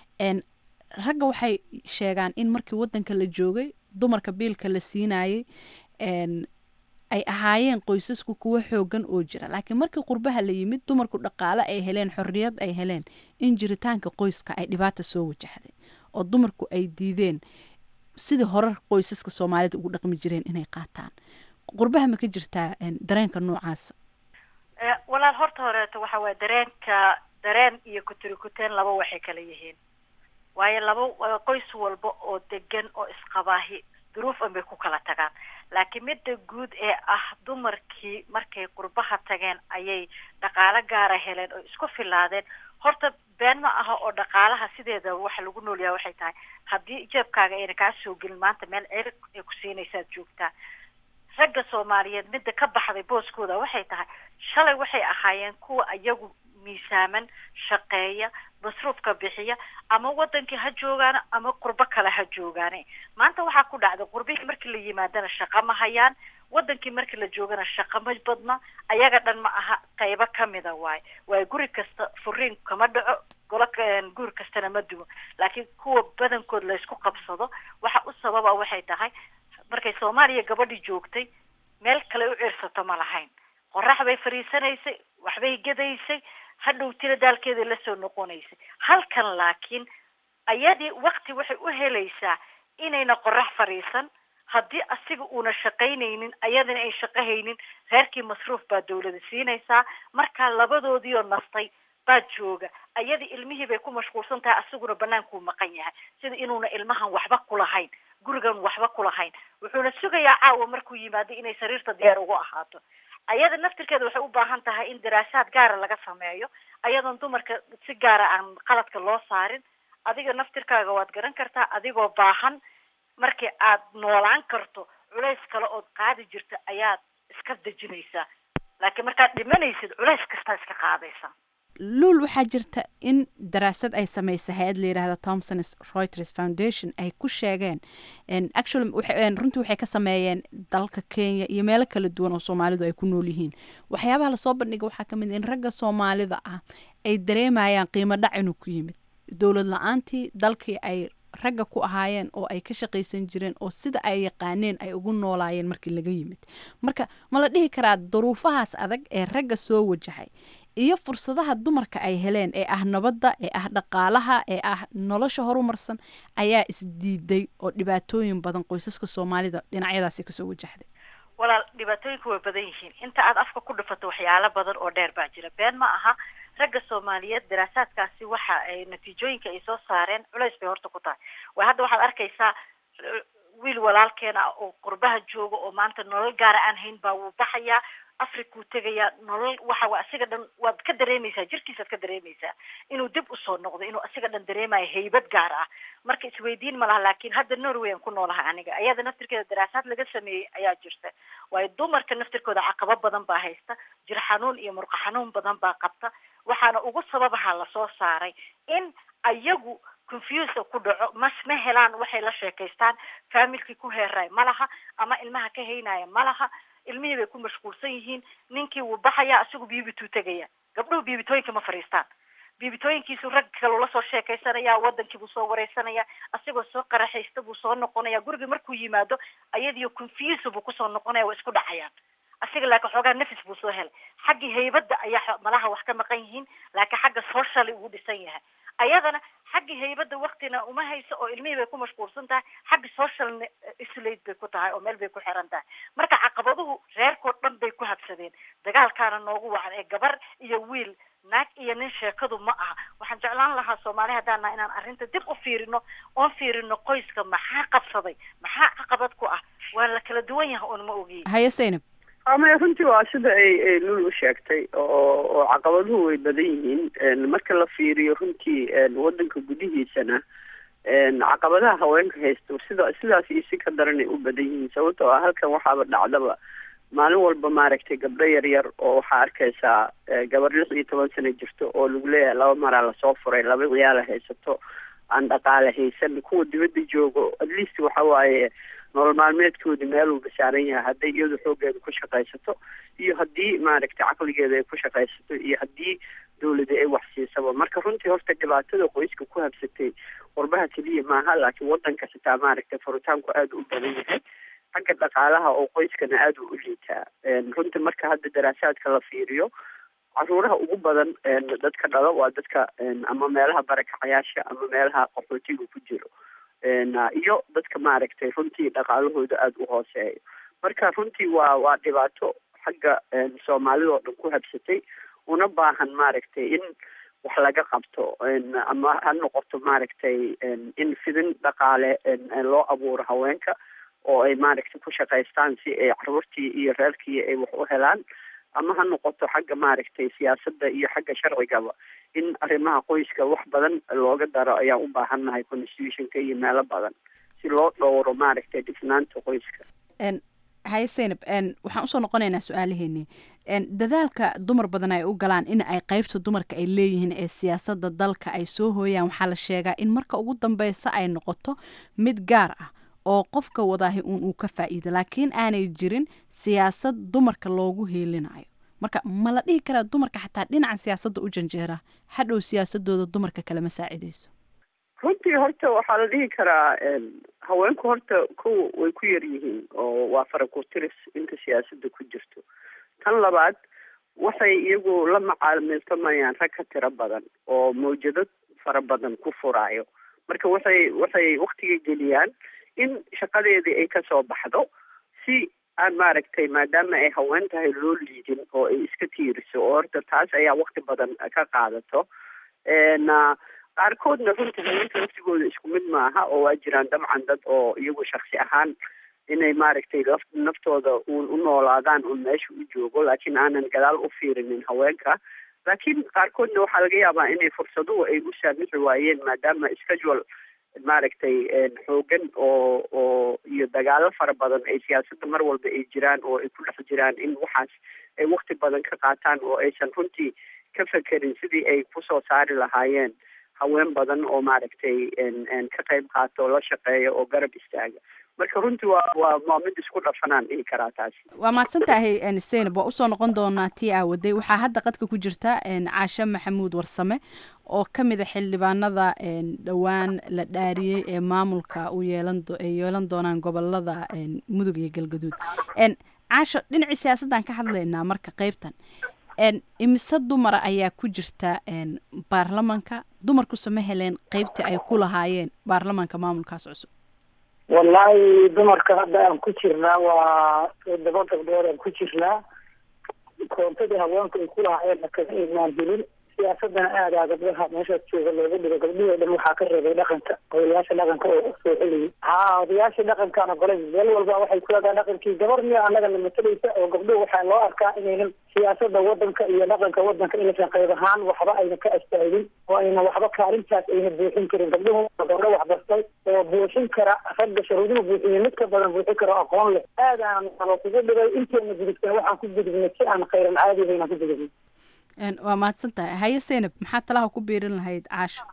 ragga waxay sheegaan in markii wadanka la joogay dumarka biilka la siinayay ay ahaayeen qoysasku kuwo xoogan oo jira laakiin markii qurbaha la yimid dumarku dhaqaale ay heleen xorriyad ay heleen in jiritaanka qoyska ay dhibaata soo wajahday oo dumarku ay diideen sidii horar qoysaska soomaalida ugu dhaqmi jireen inay qaataan qurbaha ma ka jirtaa dareenka noocaasa walaal horta horeeto waxa waye dareenka dareen iyo kuturikuteen laba waxay kala yihiin waayo laba qoys walba oo degan oo isqabaahi duruuf an bay ku kala tagaan laakiin midda guud ee ah dumarkii markay qurbaha tageen ayay dhaqaalo gaara heleen oo isku filaadeen horta been ma aha oo dhaqaalaha sideeda waxa lagu noolyaha waxay tahay haddii jeebkaaga ayna kaa soo gelin maanta meel cirig ay ku siinaysaad joogtaa ragga soomaaliyeed midda ka baxday booskooda waxay tahay shalay waxay ahaayeen kuwa iyagu miisaaman shaqeeya masruufka bixiya ama wadankii ha joogaana ama qurbo kale ha joogaane maanta waxaa ku dhacday qurbihii markii la yimaadana shaqa ma hayaan wadankii markii la joogana shaqa ma badna ayaga dhan ma aha qaybo kamida waaye waayo guri kasta furiin kama dhaco golo guri kastana ma duwo laakiin kuwa badankood laysku qabsado waxa u sababa waxay tahay markay soomaaliya gabadhii joogtay meel kale u ciirsato ma lahayn qorax bay fariisanaysay waxbay gadaysay hadhow tira daalkeeda lasoo noqonaysay halkan laakiin ayadii wakti waxay u helaysaa inayna qorax fadhiisan haddii asiga uuna shaqaynaynin ayadana ay shaqahaynin reerkii masruuf baa dawlada siinaysaa markaa labadoodiioo nastay baa jooga ayadii ilmihii bay ku mashquulsan tahay asiguna banaankuu maqan yahay sida inuuna ilmahan waxba kulahayn gurigan waxba kulahayn wuxuuna sugayaa caawa markuu yimaado inay sariirta diyaar ugu ahaato ayada naftirkeeda waxay u baahan tahay in daraasaad gaara laga sameeyo ayadoon dumarka si gaara aan qaladka loo saarin adiga naftirkaaga waad garan kartaa adigoo baahan markii aad noolaan karto culays kale ood qaadi jirta ayaad iska dejinaysaa laakiin markaad dhimanaysid culays kastaa iska qaadaysaa luul waxaa jirta in daraasad ay sameysay hay-ad la yidhaahda thomson reuters foundation ay ku sheegeen actually runtii waxay ka sameeyeen dalka kenya iyo meelo kala duwan oo soomaalidu ay ku nool yihiin waxyaabaha lasoo bandhiga waxaa ka mid in ragga soomaalida ah ay dareemayaan qiimo dhac inuu ku yimid dowlad la-aantii dalkii ay ragga ku ahaayeen oo ay ka shaqaysan jireen oo sida ay yaqaaneen ay ugu noolaayeen markii laga yimid marka ma la dhihi karaa duruufahaas adag ee ragga soo wajahay iyo fursadaha dumarka ay heleen ee ah nabadda ee ah dhaqaalaha ee ah nolosha horumarsan ayaa isdiiday oo dhibaatooyin badan qoysaska soomaalida dhinacyadaasi kasoo wajahday walaal dhibaatooyinku way badan yihiin inta aad afka ku dhifato waxyaalo badan oo dheer baa jira been ma aha ragga soomaaliyeed daraasaadkaasi waxa ay natiijooyinka ay soo saareen culays bay horta ku tahay way hadda waxaad arkaysaa wiil walaalkeena oo qurbaha jooga oo maanta nolol gaara aan hayn baa wuu baxayaa africuu tegayaa nolol waxa waa asiga dhan waad ka dareemaysaa jirkiisaad ka dareemaysaa inuu dib usoo noqdo inuu asiga dhan dareemayo haybad gaar ah marka isweydiin ma laha laakiin hadda norway aan ku noolahay aniga ayada naftirkeeda daraasaad laga sameeyey ayaa jirta waayo dumarka naftirkooda caqabo badan baa haysta jir xanuun iyo murqa xanuun badan baa qabta waxaana ugu sababaha lasoo saaray in ayagu confuse ku dhaco mas ma helaan waxay la sheekaystaan faamilkii ku heeraay ma laha ama ilmaha ka haynaya ma laha ilmihii bay ku mashquulsan yihiin ninkii wuu baxayaa asigu biibituu tegaya gabdhuhu biibitooyinka ma fadhiistaan biibitooyinkiisu rag kale ula soo sheekaysanaya wadankii buu soo wareysanaya asigoo soo qaraxaysta buu soo noqonaya gurigii markuu yimaado ayadiyo confuse buu kusoo noqonaya waa isku dhacayaan asiga laakiin xoogaa nafis buu soo helay xaggii haybadda ayaa malaha wax ka maqan yihiin laakiin xagga socially ugu dhisan yahay ayadana xaggii haybadda waktina uma hayso oo ilmihii bay ku mashquulsan tahay xagga social isolate bay ku tahay oo meel bay ku xiran tahay marka caqabaduhu reerkoo dhan bay ku habsadeen dagaalkaana noogu wacan ee gabar iyo wiil naag iyo nin sheekadu ma aha waxaan jeclaan lahaa soomaali haddaan naha inaan arrinta dib u fiirino oon fiirino qoyska maxaa qabsaday maxaa caqabad ku ah waa la kala duwan yahay oon ma ogiyin haye saynab ama runtii waa sida ay ay lul u sheegtay oo oo caqabaduhu way badan yihiin marka la fiiriyo runtii wadanka gudihiisana caqabadaha haweenka haysto sida sidaas iyo si ka daranay u badan yihiin sababtoo ah halkan waxaaba dhacdaba maalin walba maaragtay gabdho yar yar oo waxaa arkaysaa gabar lix iyo toban sano jirto oo lagu leeyahay laba maraa lasoo furay laba ciyaala haysato aan dhaqaale haysan kuwa dibadda joogo at least waxa waaye nolol maalmeedkoodi meel uu basaaran yahay hadday iyadu xoogeeda ku shaqaysato iyo haddii maaragtay caqligeeda ay ku shaqaysato iyo haddii dawlada ay wax siisaba marka runtii horta dhibaatada qoyska ku habsatay qurbaha keliya maaha laakiin wadanka xitaa maaragtay furitaanku aada u badan yahay xagga dhaqaalaha oo qoyskana aada u liitaa runtii marka hadda daraasaadka la fiiriyo caruuraha ugu badan dadka dhalo waa dadka ama meelaha barakacayaasha ama meelaha qaxootiga ku jiro iyo dadka maaragtay runtii dhaqaalahooda aada u hooseeyo marka runtii waa waa dhibaato xagga soomaalida oo dhan ku habsatay una baahan maaragtay in wax laga qabto ama ha noqoto maaragtay in fidin dhaqaale loo abuuro haweenka oo ay maaragtay ku shaqaystaan si ay caruurtii iyo reerkii ay wax u helaan ama ha noqoto xagga maaragtay siyaasadda iyo xagga sharcigaba in arrimaha qoyska wax badan looga daro ayaan u baahannahay constitutionka iyo meelo badan si loo dhowro maaragtay dhisnaanta qoyska haye seynab waxaan usoo noqonaynaa su-aalaheeni dadaalka dumar badan ay u galaan in ay qeybta dumarka ay leeyihiin ee siyaasadda dalka ay soo hooyaan waxaa la sheegaa in marka ugu dambeysa ay noqoto mid gaar ah oo qofka wadaahi uun uu ka faa'iido laakiin aanay jirin siyaasad dumarka loogu heelinayo marka ma la dhihi karaa dumarka xataa dhinaca siyaasadda u janjeera hadhow siyaasadooda dumarka kalema saacideyso runtii horta waxaa la dhihi karaa haweenku horta kow way ku yar yihiin oo waa farakurtiris inta siyaasadda ku jirto tan labaad waxay iyagu la macaamiltamayaan rag ka tiro badan oo mawjado fara badan ku furaayo marka waxay waxay waktiga geliyaan in shaqadeedii ay kasoo baxdo si aan maaragtay maadaama ay haween tahay loo liidin oo ay iska tiiriso oo horta taas ayaa wakti badan ka qaadato qaarkoodna runtii haweenka laftigooda isku mid maaha oo waa jiraan dabcan dad oo iyagu shaksi ahaan inay maaragtay laf naftooda uun u noolaadaan uun meesha u joogo laakiin aanan gadaal u fiirinin haweenka laakiin qaarkoodna waxaa laga yaabaa inay fursaduhu ay u saamixi waayeen maadaama schedule maaragtay xoogan oo oo iyo dagaalo fara badan ay siyaasadda mar walba ay jiraan oo ay ku dhex jiraan in waxaas ay wakti badan ka qaataan oo aysan runtii ka fekerin sidii ay kusoo saari lahaayeen haween badan oo maaragtay ka qayb qaato la shaqeeya oo garab istaaga marka runtii waa waa waa mid isku dhafanaan dhihi karaa taasi waa mahadsan tahay seynab waa usoo noqon doonaa tii aawaday waxaa hadda qadka ku jirta caashe maxamuud warsame oo ka mid a xildhibaanada dhowaan la dhaariyey ee maamulka u yeelan ay yeelan doonaan gobolada mudug iyo galgaduud caasho dhinacii siyaasaddan ka hadlaynaa marka qeybtan imise dumara ayaa ku jirta baarlamanka dumarkuse ma heleen qeybtii ay ku lahaayeen baarlamanka maamulkaas cusub wallaahi dumarka hadda aan ku jirnaa waa todoba gabdhood aan ku jirnaa koontadii haweenku ay ku lahaayeenna kaga imaan helin siyaasadana aadaa gabdhaha meeshaas jooga looga dhigo gabdhihii o dhan waxaa ka reebay dhaqanka odayaasha dhaqanka oo usoo celiyay haa odayaasha dhaqankaan ogolay meel walba waxay ku leedahay dhaqankii gabar miya annagana matalaysa oo gabdhuhu waxaa loo arkaa inaynan siyaasada wadanka iyo dhaqanka wadanka inaysan qayb ahaan waxba ayna ka astaagin oo ayna waxba kaalintaas ayna buuxin karin gabdhuhu gabdho waxbartay oo buuxin kara ragga sharuuduhu buuxiye mid ka badan buuxin kara oo aqoon leh aadaan nalo kugu dhigay inteena gudubtana waxaan ku gudubnay si aan khayran caadi baynaan ku gudubnay waa mahadsan tahay haye seynab maxaa talaha ku biirin lahayd caasho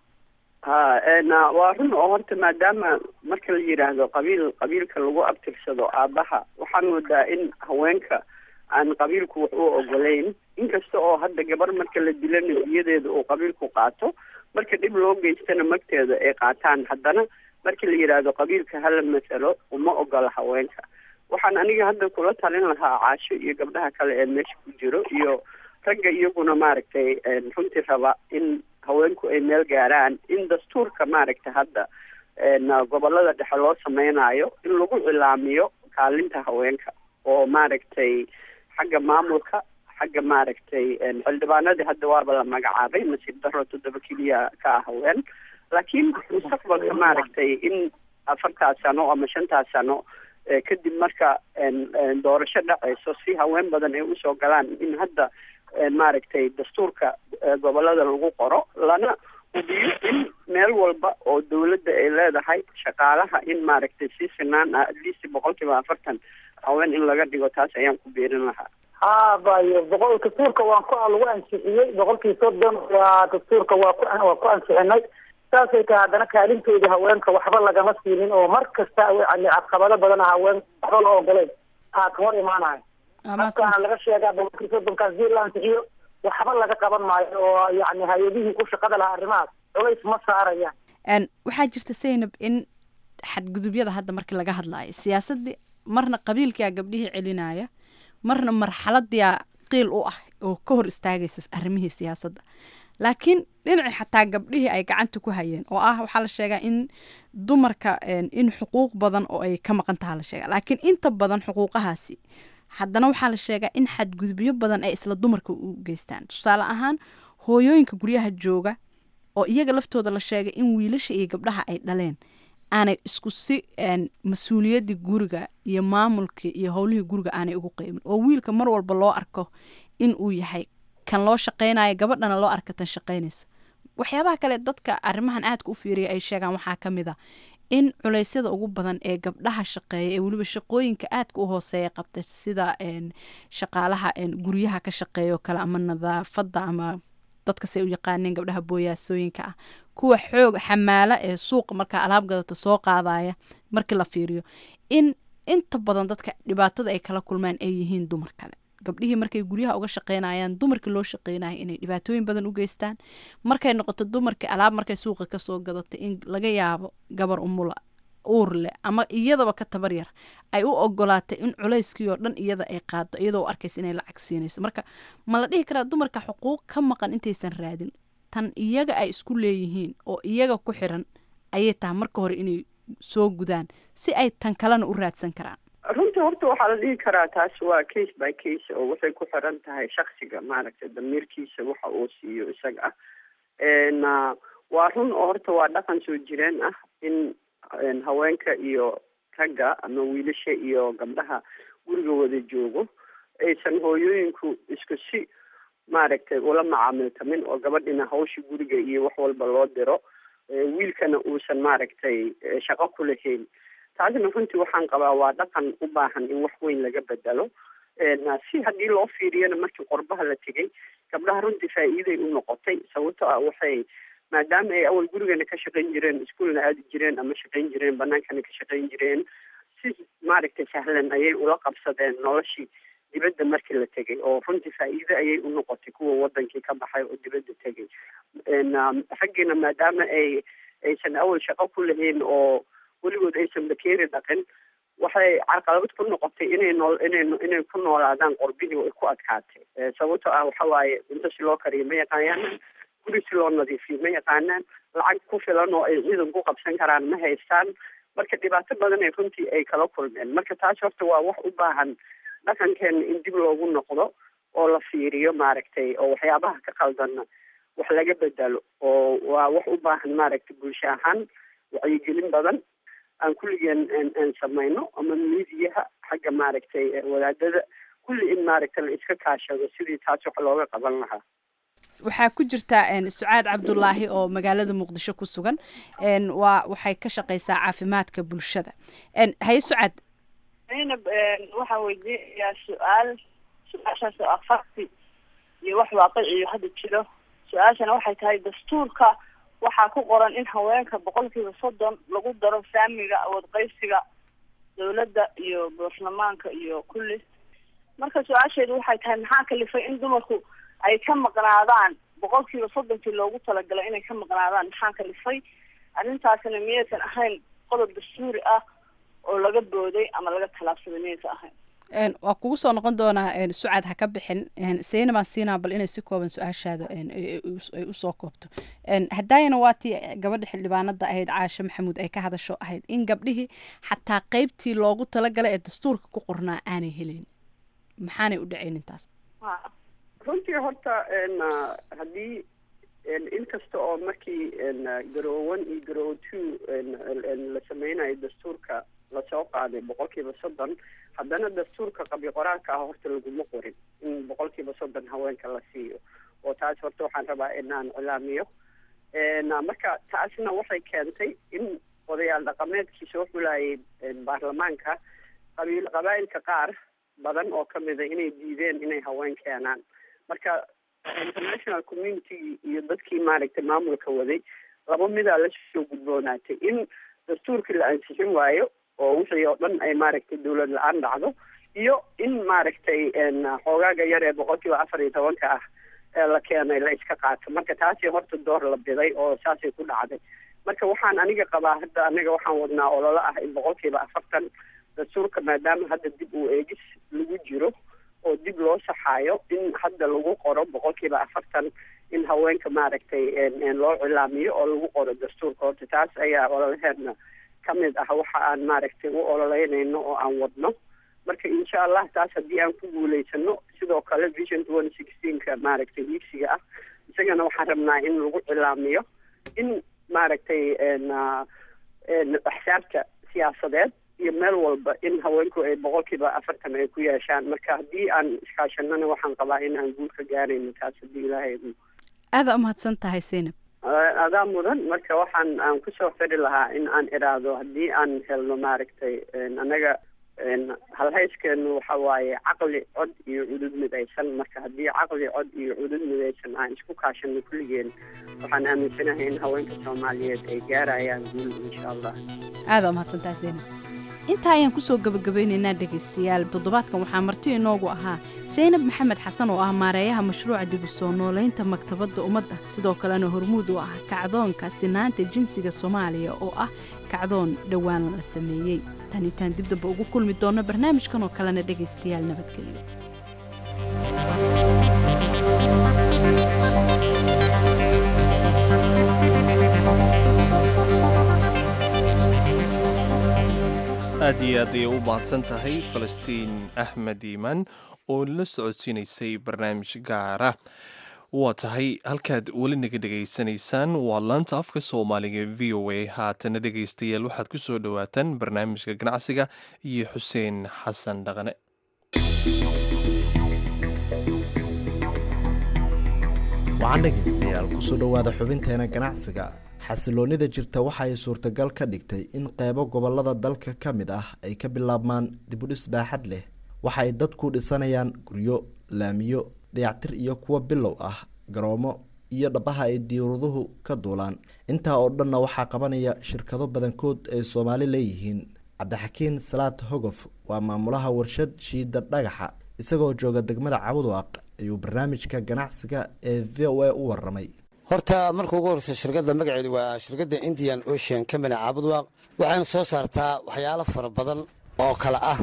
ha waa run oo horta maadaama marka la yidhaahdo qabiil qabiilka lagu abtirsado aabaha waxaan moodaa in haweenka aan qabiilku wax u ogolayn inkasta oo hadda gabar marka la dilana diyadeeda uu qabiilku qaato marka dhib loo geystana magteeda ay qaataan haddana marka la yidhaahdo qabiilka hala masalo uma ogola haweenka waxaan aniga hadda kula talin lahaa caasho iyo gabdhaha kale ee meesha ku jiro iyo ragga iyaguna maaragtay runtii raba in haweenku ay meel gaaraan in dastuurka maaragtay hadda gobolada dhexe loo sameynayo in lagu cilaamiyo kaalinta haweenka oo maaragtay xagga maamulka xagga maaragtay xildhibaanadii hadda waaba la magacaabay nasiib daro toddoba keliya ka ah haween laakiin mustaqbalka maaragtay in afartaas sano ama shantaas sano kadib marka doorasho dhacayso si haween badan ay usoo galaan in hadda maaragtay dastuurka gobolada lagu qoro lana hubiyo in meel walba oo dawladda ay leedahay shaqaalaha in maaragtay si sinaan ah at least boqol kiiba afartan haween in laga dhigo taas ayaan ku beerin lahaa ha bayo boqol dastuurka waan ku lagu ansixiyey boqolkii soddon waa dastuurka waa ku waa ku ansixinay saasay tahay haddana kaalintooda haweenka waxba lagama siinin oo mar kasta yani caqabado badan haween waxba loo ogoleyn aa ka hor imaanayo halkaana laga sheegaa boqolkii soddonkaas dii la ansixiyo waxba laga qaban maayo oo yani hay-adihii ku shaqada lahaa arrimahaas culays ma saarayaan waxaa jirta zaynab in xadgudubyada hadda markii laga hadlaayo siyaasadii marna qabiilkaa gabdhihii celinaya marna marxaladiia qiil u ah oo ka hor istaagaysa arrimihii siyaasadda laakiin dhinacii xataa gabdhihii ay gacanta ku hayeen oo ah waxaa la sheegaa in dumarka in xuquuq badan oo ay ka maqan taha la sheega laakiin inta badan xuquuqahaasi haddana waxaa la sheegaa in xadgudubyo badan ay isla dumarka u geystaan tusaale ahaan hooyooyinka guryaha jooga oo iyaga laftooda la sheegay in wiilasha iyo gabdhaha ay dhaleen aanay isku si mas-uuliyaddii guriga iyo maamulkii iyo howlihii guriga aanay ugu qeybin oo wiilka mar walba loo arko in uu yahay kan loo shaqaynayo gabadhana loo arka tan shaqaynaysa waxyaabaha kale dadka arrimahan aadka u fiiriya ay sheegaan waxaa ka mid a in culeysyada ugu badan ee gabdhaha shaqeeya ee weliba shaqooyinka aadka u hooseeya qabta sida shaqaalaha guryaha ka shaqeeya oo kale ama nadaafadda ama dadka say u yaqaaneen gabdhaha booyaasooyinka ah kuwa xoog xamaala ee suuqa markaa alaab gadato soo qaadaya markii la fiiriyo in inta badan dadka dhibaatada ay kala kulmaan ay yihiin dumar kale gabdhihii markay guryaha uga shaqeynayaan dumarkii loo shaqeynaya inay dhibaatooyin badan u geystaan markay noqoto dumarkii alaab markay suuqa kasoo gadato in laga yaabo gabar umula uur leh ama iyadaba ka tabar yar ay u ogolaatay in culayskii oo dhan iyada ay qaado iyadoo u arkaysa inay lacag siinayso marka ma la dhihi karaa dumarka xuquuq ka maqan intaysan raadin tan iyaga ay isku leeyihiin oo iyaga ku xiran ayay tahay marka hore inay soo gudaan si ay tan kalena u raadsan karaan runtii horta waxaa la dhihi karaa taas waa case by case oo waxay ku xiran tahay shaksiga maaragtay damiirkiisa waxa uu siiyo isaga ah waa run oo horta waa dhaqan soo jireen ah in haweenka iyo ragga ama wiilasha iyo gabdhaha guriga wada joogo aysan hooyooyinku isku si maaragtay ula macaamiltamin oo gabadhina hawsha guriga iyo wax walba loo diro wiilkana uusan maaragtay shaqo ku lahayn taasna runtii waxaan qabaa waa dhaqan u baahan in wax weyn laga bedelo si haddii loo fiiriyana markii qorbaha la tegay gabdhaha runtii faa'iiday u noqotay sababto ah waxay maadaama ay awal gurigana ka shaqayn jireen iskuolna aadi jireen ama shaqayn jireen banaankana ka shaqayn jireen si maaragtay sahlan ayay ula qabsadeen noloshii dibadda markii la tegay oo runtii faa'iide ayay u noqotay kuwa wadankii ka baxay oo dibadda tegay raggiina maadaama ay aysan awal shaqo ku lahayn oo weligood aysan bakeeri dhaqin waxay carqalabad ku noqotay inay nool inay inay ku noolaadaan qorbihii ay ku adkaatay sababto ah waxa waaye cunto si loo kariyo ma yaqaanaan guri si loo nadiifiyo ma yaqaanaan lacag ku filan oo ay ciidan ku qabsan karaan ma haystaan marka dhibaato badan ay runtii ay kala kulmeen marka taas horta waa wax u baahan dhaqankeena in dib loogu noqdo oo la fiiriyo maaragtay oo waxyaabaha ka qaldanna wax laga bedelo oo waa wax u baahan maaragtay bulsho ahaan wacyigelin badan aan kulligeen aan samayno ama miidiyaha xagga maaragtay wadaadada kulli in maaragtay la iska kaashado sidii taas wax looga qaban lahaa waxaa ku jirta sucaad cabdulaahi oo magaalada muqdisho ku sugan waa waxay ka shaqeysaa caafimaadka bulshada haye sucaad zaynab waxaan weydiinayaa su-aal su-aashaas oo afarti iyo wax waaqiciyo hadda jiro su-aashana waxay tahay dastuurka waxaa ku qoran in haweenka boqolkiiba soddon lagu daro saamiga awood qaysiga dawladda iyo baarlamaanka iyo kulli marka su-aasheedu waxay tahay maxaa kalifay in dumarku ay ka maqnaadaan boqolkiiba soddonkii loogu talagalay inay ka maqnaadaan maxaa kalifay arrintaasina miyaysan ahayn qodob dastuuri ah oo laga booday ama laga talaabsaday miyaysan ahayn waa kugu soo noqon doonaa sucaad ha ka bixin sayna baan siinaa bal inay si kooban su-aashaada ay usoo koobto haddaayana waa tii gabadha xildhibaanada ahayd caashe maxamuud ay ka hadasho ahayd in gabdhihii xataa qeybtii loogu talagalay ee dastuurka ku qornaa aanay helayn maxaanay u dhacayn intaas runtii horta haddii inkasta oo markii garoowan iyo garoowo two la sameynayo dastuurka lasoo qaaday boqolkiiba soddon haddana dastuurka qabyo qoraalka ah horta laguma qorin in boqolkiiba soddon haweenka la siiyo oo taas horta waxaan rabaa inaan cilaamiyo marka taasna waxay keentay in odayaal dhaqameedkii soo xulayay baarlamaanka qabiil qabaa'ilka qaar badan oo kamida inay diideen inay haween keenaan marka international community iyo dadkii maaragtay maamulka waday laba midaa lasoo gudboonaatay in dastuurkii la ansixin waayo oo wixii oo dhan ay maaragtay dawlad la-aan dhacdo iyo in maaragtay xoogaaga yar ee boqolkiiba afar iyo tobanka ah ee la keenay la iska qaato marka taasi horta door la biday oo saasay ku dhacday marka waxaan aniga qabaa hadda aniga waxaan wadnaa ololo ah in boqolkiiba afartan dastuurka maadaama hadda dib uu eegis lagu jiro oo dib loo saxaayo in hadda lagu qoro boqolkiiba afartan in haweenka maaragtay loo cilaamiyo oo lagu qoro dastuurka horta taas ayaa ololaheedna kamid ah waxa aan maaragtay u ololeynayno oo aan wadno marka insha allah taas haddii aan ku guuleysano sidoo kale vision twenty sixteenka maaragtay iigsiga ah isagana waxaan rabnaa in lagu cilaamiyo in maaragtay axsaabta siyaasadeed iyo meel walba in haweenku ay boqolkiiba afartan ay ku yeeshaan marka haddii aan iskaashanana waxaan qabaa in aan guul ka gaarayno taas haddii ilaahay aada umahadsan tahay zaynab adaa mudan marka waxaan aan kusoo xiri lahaa in aan iraahdo haddii aan helno maaragtay annaga halhayskeenu waxa waaye caqli cod iyo cudud midaysan marka haddii caqli cod iyo cudud midaysan aan isku kaashano kulligeen waxaan aaminsanahay in haweenka soomaaliyeed ay gaarayaan guul insha allah aada umahadsan tahay zaynab intaa ayaan kusoo gabagabeynaynaa dhegaystayaal toddobaadkan waxaa marti inoogu ahaa saynab maxamed xasan oo ah maareeyaha mashruuca dib u soo noolaynta maktabadda ummadda sidoo kalena hormuud u ah kacdoonka sinaanta jinsiga soomaaliya oo ah kacdoon dhowaan la sameeyey tan intaan dib damba ugu kulmi doonno barnaamijkan oo kalena dhegaystayaal nabadgelyo aad iyo aad ayay u mahadsan tahay falastiin axmed iimaan oo la socodsiinaysay barnaamij gaara waa tahay halkaad weli naga dhegaysanaysaan waa laanta afka soomaaliga v o a haatana dhegaystayaal waxaad ku soo dhowaataan barnaamijka ganacsiga iyo xuseen xasan dhaqane waxaan dhegaystayaal kusoo dhowaada xubinteena ganacsiga xasiloonnida jirta waxa ay suurtagal ka dhigtay in qeybo gobolada dalka ka mid ah ay ka bilaabmaan dibudhis baaxad leh waxa ay dadku dhisanayaan guryo laamiyo dayactir iyo kuwo bilow ah garoomo iyo dhabaha ay diiwaduhu ka duulaan intaa oo dhanna waxaa qabanaya shirkado badankood ay soomaali leeyihiin cabdixakiin salaad hogof waa maamulaha warshad shiida dhagaxa isagoo jooga degmada cabudwaaq ayuu barnaamijka ganacsiga ee v o a u waramay horta marka ugu horeysa shirkadda magaceedu waa shirkadda indian ocean company caabudwaaq waxayna soo saartaa waxyaalo fara badan oo kale ah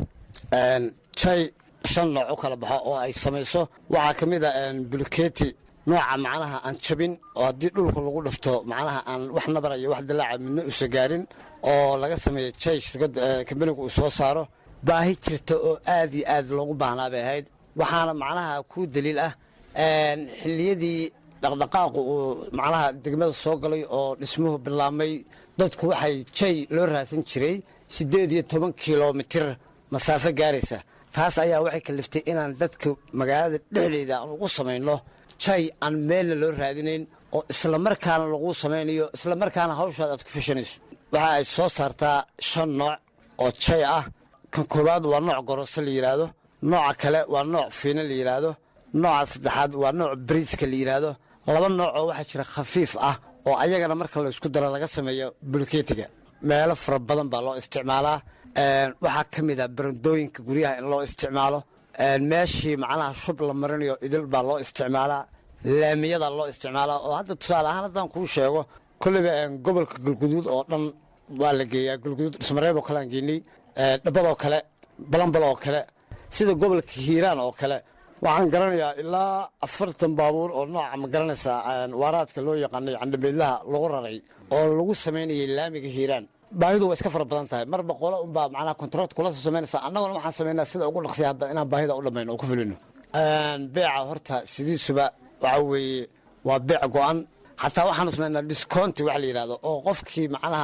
jay shan nooc u kala baxo oo ay samayso waxaa ka mid a buluketi nooca macnaha aan jabin oo haddii dhulka lagu dhifto macnaha aan wax nabara iyo wax dilaaca midna usa gaarin oo laga sameeya jay shirkadda kambanigu uu soo saaro baahi jirta oo aad iyo aad loogu baahnaa bay ahayd waxaana macnaha ku daliil ah xilliyadii dhaqdhaqaaqu uu macnaha degmada soo galay oo dhismuhu bilaabmay dadku waxay jay loo raadsan jiray siddeed iyo toban kilomitir masaafo gaaraysa taas ayaa waxay kaliftay inaan dadka magaalada dhexdeeda aan ugu samayno jay aan meelna loo raadinayn oo islamarkaana laguu samaynayo islamarkaana hawshaad aad ku fashanayso waxa ay soo saartaa shan nooc oo jay ah kan koowaad waa nooc gorose la yidhaahdo nooca kale waa nooc fiina la yidhaahdo nooca saddexaad waa nooc bariiska la yidhaahdo laba nooc oo waxaa jira khafiif ah oo ayagana marka la isku daro laga sameeyo buluketiga meelo fara badan baa loo isticmaalaa waxaa ka mid a barandooyinka guryaha in loo isticmaalo meeshii macnaha shub la marinayo idil baa loo isticmaalaa laamiyada loo isticmaalaa oo hadda tusaale ahaan haddaan kuu sheego kolliba gobolka galguduud oo dhan waa la geeyaa galguduud dhismareeb oo kale aan geynay dhabadoo kale balambal oo kale sida gobolka hiiraan oo kale waxaan garanayaa ilaa afartan baabuur oo nooca ma garanaysaa waaraadka loo yaqaanay candhabeydlaha lagu raray oo lagu samaynayay laamiga hiiraan baahidu waa iska fara badan tahay marba qolo unbaa macnaha kontract kula soo samaynaysa annaguna waxaan samaynaa sida ugu dhaqsiya inaan baahida u dhammayno oo ku fulino beeca horta sidiisuba waxa weeye waa beec go-an xataa waxaanu samaynaa discounti wax la yidhahdo oo qofkii macnaha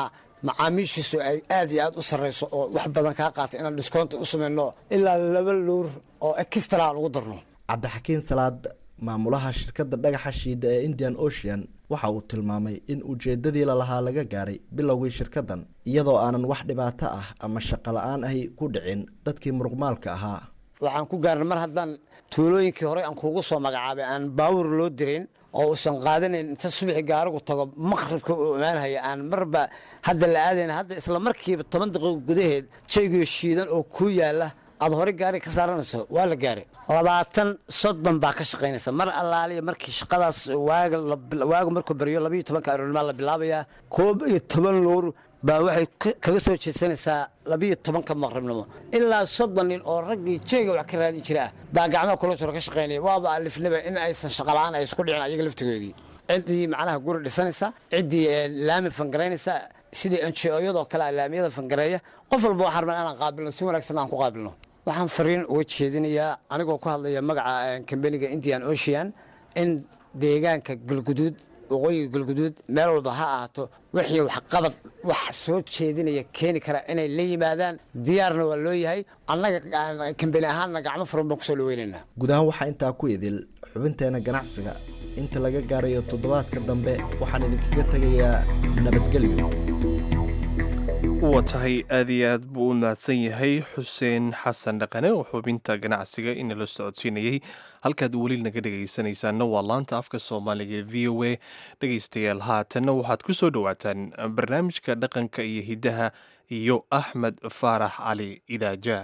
macaamiishiisu ay aad iyo aad u sarrayso oo wax badan kaa qaata inaan discoonta u samayno ilaa laba luur oo extra aan ugu darno cabdixakiin salaad maamulaha shirkadda dhagaxa shiida ee indian ocean waxa uu tilmaamay in ujeeddadii lalahaa laga gaaray bilowgii shirkaddan iyadoo aanan wax dhibaato ah ama shaqo la-aan ahi ku dhicin dadkii muruqmaalka ahaa waxaan ku gaarnay mar haddaan tuulooyinkii horey aan kuugu soo magacaabay aan baawur loo dirin oo uusan qaadanayn inta subaxi gaarigu tago maqribka uu imaanhaya aan marba hadda la aadayna hadda isla markiiba toban daqiiqo gudaheed jaygiyo shiidan oo kuu yaala aad horey gaari ka saaranayso waa la gaaray labaatan soddon baa ka shaqaynaysa mar allaaliya markii shaqadaas waaga waaga markuu baryo labayo tobanka aroornimaa la bilaabayaa koob iyo toban loor baa waxay kaga soo jeedsanaysaa labiyo tobanka maqribnimo ilaa soddon nin oo raggii jeyga wax ka raadin jira ah baa gacmaha kula suro ka shaqaynaya waaba alifnaba in aysan shaqala-aan ay isku dhicin ayaga laftigoodii ciddii macnaha guri dhisanaysa ciddii laami fangaraynaysa sidii enjiyadoo kale laamiyada fangareeya qof walba waxaan rabnaa inaan qaabilno si wanaagsan aan ku qaabilno waxaan fariin uga jeedinayaa anigoo ku hadlaya magaca kambeniga indian ocean in deegaanka galguduud waqooyiga galguduud meel walba ha ahaato wixii waxqabad wax soo jeedinaya keeni kara inay la yimaadaan diyaarna waa loo yahay annaga kambeni ahaanna gacmo furan baan kusoo dhaweynaynaa guud ahaan waxaa intaa ku idil xubinteena ganacsiga inta laga gaarayo toddobaadka dambe waxaan idinkaga tegayaa nabadgelyo waa tahay aad iyo aad buu u mahadsan yahay xuseen xasan dhaqane oo xubinta ganacsiga inala socodsiinayay halkaad weli naga dhegaysanaysaanna waa laanta afka soomaaliga ee v o a dhegaystayaal haatanna waxaad ku soo dhowaataan barnaamijka dhaqanka iyo hiddaha iyo axmed faarax cali idaaja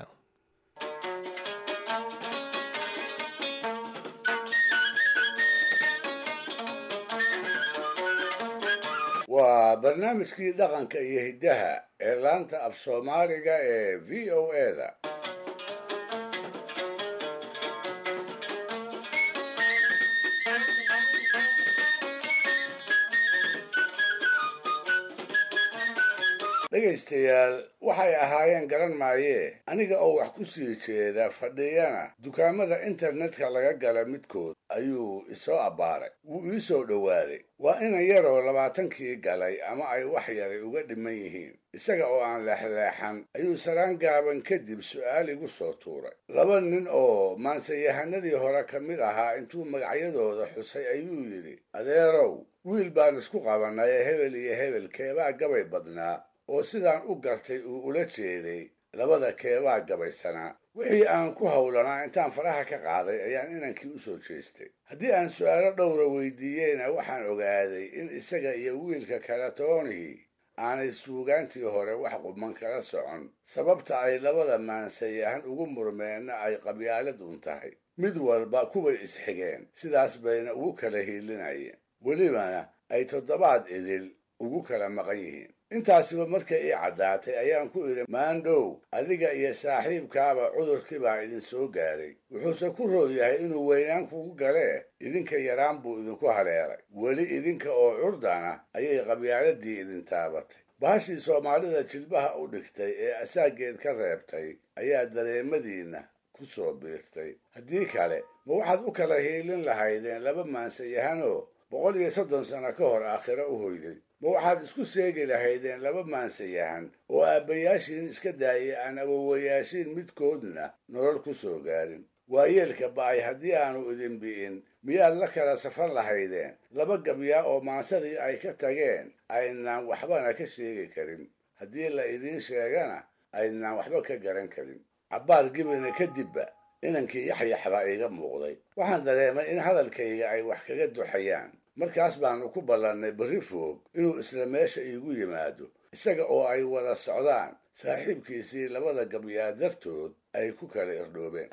waa barnaamijkii dhaqanka iyo hiddaha ee laanta af soomaaliga ee v o eda dhegaystayaal waxay ahaayeen garan maayee aniga oo wax ku sii jeeda fadhiyana dukaamada internetka laga gala midkood ayuu isoo abbaaray wuu ii soo dhowaaday waa inan yaroo labaatankii galay ama ay wax yaray uga dhiman yihiin isaga oo aan leexleexan ayuu saraan gaaban kadib su'aal igu soo tuuray laba nin oo maansayahanadii hore ka mid ahaa intuu magacyadooda xusay ayuu yidhi adeerow wiil baan isku qabannay ee hebel iyo hebel keebaa gabay badnaa oo sidaan u gartay uu ula jeeday labada keebaa gabaysanaa wixii aan ku howlanaa intaan faraha ka qaaday ayaan inankii u soo jeestay haddii aan su'aalo dhowra weydiiyeyna waxaan ogaaday in isaga iyo wiilka kale toonihii aanay suugaantii hore wax quman kala socon sababta ay labada maansayahan ugu murmeenna ay qabyaalad un tahay mid walba kuway isxigeen sidaas bayna ugu kala hiilinayeen welibana ay toddobaad idil ugu kala maqan yihiin intaasiba markay ii caddaatay ayaan ku idhi maandhow adiga iyo saaxiibkaaba cudurkii baa idin soo gaaray wuxuuse ku roon yahay inuu weynaan kugu galee idinka yaraan buu idinku haleelay weli idinka oo curdana ayay qabyaaladii idin taabatay bahashii soomaalida jilbaha u dhigtay ee asaageed ka reebtay ayaa dareemadiinna ku soo biirtay haddii kale ma waxaad u kala hiilin lahaydeen laba maansayahanoo boqol iyo soddon sano ka hor aakhiro u hoyday ma waxaad isku seegi lahaydeen laba maansayahan oo aabbayaashiin iska daayay aan awowayaashiin midkoodna nolol ku soo gaarin waayeelka ba'ay haddii aanu idin bi'in miyaad la kala safan lahaydeen laba gabyaa oo maansadii ay ka tageen aynaan waxbana ka sheegi karin haddii la idiin sheegana aynaan waxba ka garan karin cabbaar gibina kadibba inankii yaxyax baa iiga muuqday waxaan dareemay in hadalkayga ay wax kaga duxayaan markaas baanu ku ballannay berri foog inuu isla meesha iigu yimaado isaga oo ay wada socdaan saaxiibkiisii labada gabyaa dartood ay ku kala irdhoobeen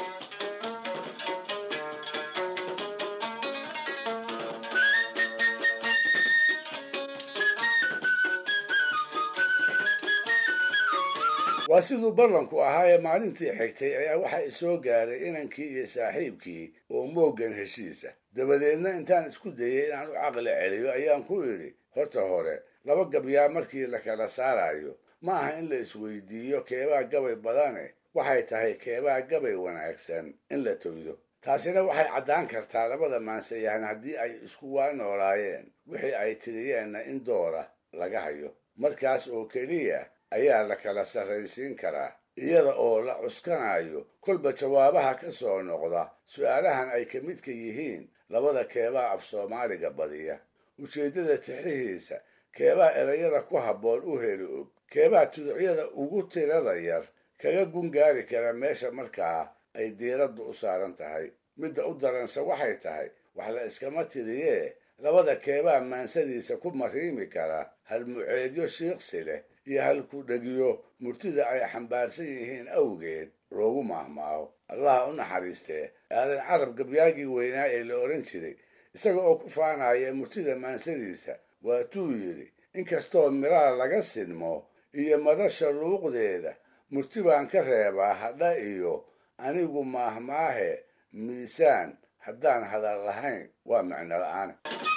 waa siduu ballanku ahaa ee maalintii xigtay ayaa waxaa isoo gaaray inankii iyo saaxiibkii oo mooggan heshiisa dabadeedna intaan isku dayay inaan u caqli celiyo ayaan ku idhi horta hore laba gabyaa markii la kala saarayo ma aha in la isweydiiyo keebaa gabay badane waxay tahay keebaa gabay wanaagsan in la toydo taasina waxay caddaan kartaa labada maansayahan haddii ay isku waa noolaayeen wixii ay tiriyeenna in doora laga hayo markaas oo keliya ayaa la kala sarraysiin karaa iyada oo la cuskanayo kolba jawaabaha ka soo noqda su'aalahan ay ka midka yihiin labada keebaa af soomaaliga badiya ujeeddada tixihiisa keebaa erayada ku habboon u heli og keebaa tuducyada ugu tirada yar kaga gungaari kara meesha markaa ay diiraddu u saaran tahay midda u daranse waxay tahay wax la iskama tiriyee labada keebaa maansadiisa ku mariimi kara halmuceedyo shiiqsi leh iyo halku dhegiyo murtida ay xambaarsan yihiin awgeed loogu maahmaaho allaha u naxariistee aadan carab gabyaagii weynaa ee la odhan jiray isaga oo ku faanaya murtida maansadiisa waatuu yidhi inkastoo miraa laga sinmo iyo madasha luuqdeeda murti baan ka reebaa hadha iyo anigu maahmaahe miisaan haddaan hadal lahayn waa micno la'aan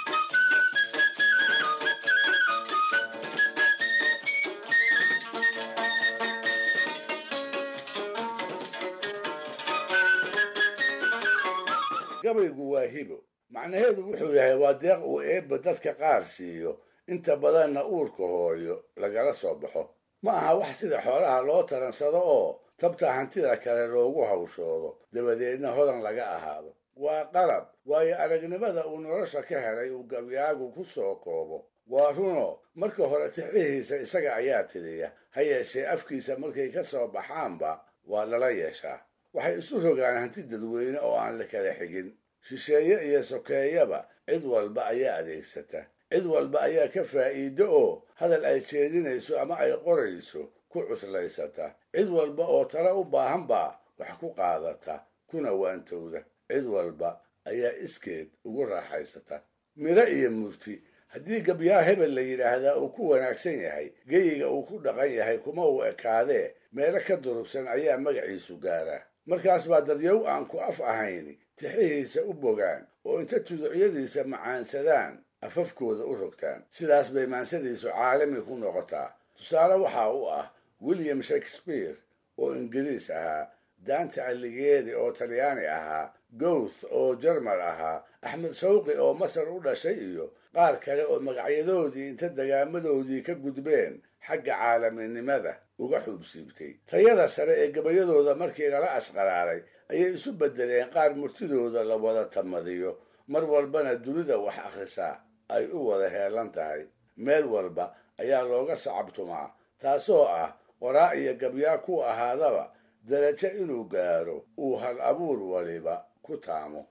gabaygu waa hibo macnaheedu wuxuu yahay waa deeq uu eebba dadka qaar siiyo inta badanna uurka hooyo lagala soo baxo ma aha wax sida xoolaha loo taransado oo tabta hantida kale loogu hawshoodo dabadeedna hodan laga ahaado waa qalab waayo aragnimada uu nolosha ka helay uu gabyaagu ku soo koobo waa runo marka hore tixihiisa isaga ayaa tiriya ha yeeshee afkiisa markay ka soo baxaanba waa lala yeeshaa waxay isu rogaan hanti dadweyne oo aan la kala xigin shisheeye iyo sokeeyaba cid walba ayaa adeegsata cid walba ayaa ka faa'iido oo hadal ay jeedinayso ama ay qorayso ku cuslaysata cid walba oo tala u baahan baa wax ku qaadata kuna waantowda cid walba ayaa iskeed ugu raaxaysata miro iyo murti haddii gabyaa hebel la yidhaahdaa uu ku wanaagsan yahay geyiga uu ku dhaqan yahay kuma uu ekaadee meelo ka durugsan ayaa magaciisu gaaraa markaas baa dadyow aan ku af ahayni tixihiisa u bogaan oo inta tuducyadiisa macaansadaan afafkooda u rogtaan sidaas bay maansadiisu caalami ku noqotaa tusaale waxaa u ah william shakespeare oo ingiriis ahaa dante alighieri oo talyaani ahaa gowth oo jermal ahaa axmed shawqi oo masar u dhashay iyo qaar kale oo magacyadoodii inta degaamadoodii ka gudbeen xagga caalaminimada uga xuubsiibtay tayada sare ee gabayadooda markii lala ashqaraaray ayay isu beddeleen qaar murtidooda la wada tamadiyo mar walbana dunida wax akhrisaa ay u wada heelan tahay meel walba ayaa looga sacabtumaa taasoo ah qoraa iyo gabyaa ku ahaadaba darajo inuu gaaro uu hal abuur waliba ku taamo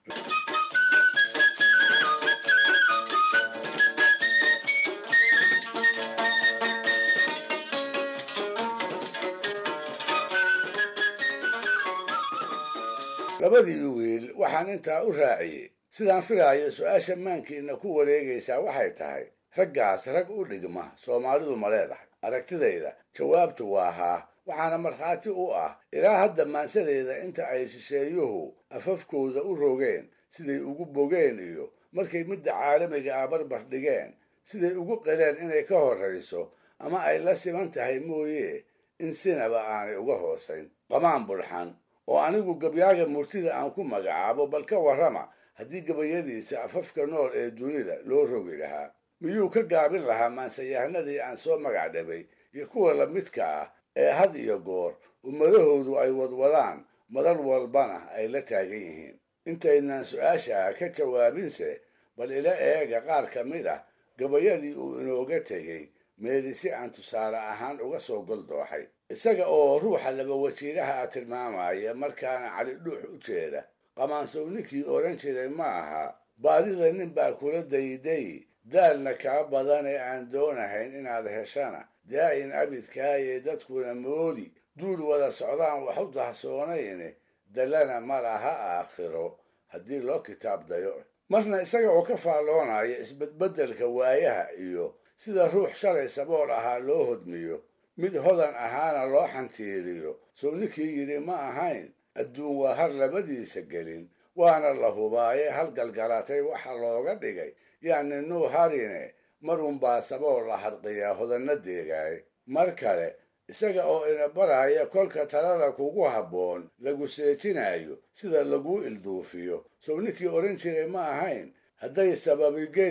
labadii wiil waxaan intaa u raaciyey sidaan filaayo su-aasha maankiina ku wareegaysaa waxay tahay raggaas rag u dhigma soomaalidu ma leedahay aragtidayda jawaabtu waa haa waxaana markhaati u ah ilaa hadda maansadeeda inta ay shisheeyuhu afafkooda u rogeen siday ugu bogeen iyo markay midda caalamiga ah barbar dhigeen siday ugu qireen inay ka horrayso ama ay la siman tahay mooye in sinaba aanay uga hoosayn qamaan bulxan oo anigu gabyaaga murtida aan ku magacaabo bal ka warrama haddii gabayadiisa afafka nool ee dunida loo rogi lahaa miyuu ka gaabin lahaa maansayahanadii aan soo magac dhabay iyo kuwa lamidka ah ee had iyo goor ummadahoodu ay wadwadaan madal walbana ay la taagan yihiin intaydnan su-aasha ka jawaabinse bal ila eega qaar ka mid ah gabayadii uu inooga tegey meeli si aan tusaale ahaan uga soo goldooxay isaga oo ruuxa laba wajiiraha tilmaamaya markaana cali dhuux u jeeda qamaansow ninkii odhan jiray ma aha baadida nin baa kula dayday daalna kaa badan ee aan doonahayn inaad heshana daa'in abidkaaye dadkuna moodi duul wada socdaan wax u dahsoonayne dallana ma laha aakhiro haddii loo kitaab dayo marna isaga oo ka faalloonaya isbedbeddelka waayaha iyo sida ruux shalay sabool ahaa loo hodmiyo mid hodan ahaana loo xantiiriyo sow ninkii yidhi ma ahayn adduun waa har labadiisa gelin waana la hubaaye hal galgalatay waxa looga dhigay yacni nuu harine marunbaa sabool la harqiyaa hodanna deegaay mar kale isaga oo ina baraya kolka talada kugu habboon lagu seejinayo sida laguu ilduufiyo sow ninkii odhan jiray ma ahayn hadday sababigeli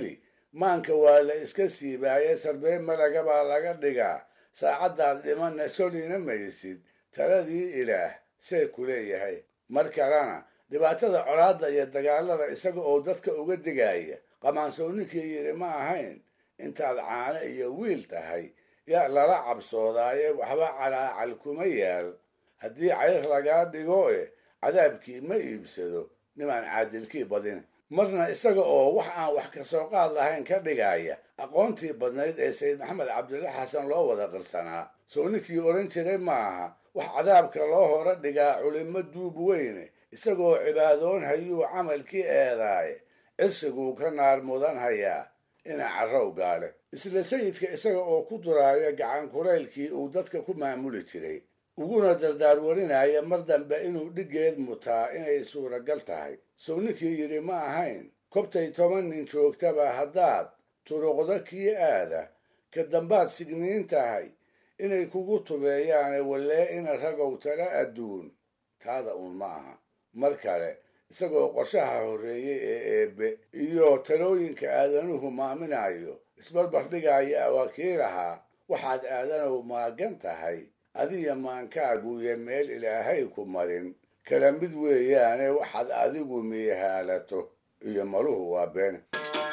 maanka waa la iska siibaaye sarbee malaga baa laga dhigaa saacaddaad dhimanna solina maysid taladii ilaah see ku leeyahay mar kalena dhibaatada colaadda iyo dagaalada isaga oo dadka uga digaya qamaansowninkii yidhi ma ahayn intaad caano iyo wiil tahay yaa lala cabsoodaaye waxba calaacal kuma yaal haddii cayr lagaa dhigo e cadaabkii ma iibsado nimaan caadilkii badin marna isaga oo wax aan wax ka soo qaad lahayn ka dhigaya aqoontii badnayd ee sayid maxamed cabdilla xasan loo wada qirsanaa sow ninkii odhan jiray maaha wax cadaabka loo hora dhigaa culimmo duub weyne isagoo cibaadoon hayuu camalkii eedaaye cirsiguu ka naar mudan hayaa ina carrow gaale isla sayidka isaga oo ku duraaya gacan kulaylkii uu dadka ku maamuli jiray uguna dardaarwarinaya mar dambe inuu dhiggeed mutaa inay suuragal tahay sow ninkii yidhi ma ahayn kobtay toban nin joogtaba haddaad turuqdo kii aada ka dambaad signiin tahay inay kugu tubeeyaane wallee ina ragow tala adduun taada uun ma aha mar kale isagoo qorshaha horreeyey ee eebbe iyo talooyinka aadanuhu maaminayo isbarbar dhigaya awaakiilahaa waxaad aadanow maagan tahay adiya maankaaguyo meel ilaahay ku marin kala mid weeyaane waxaad adigu miihaalato iyo maluhu waa been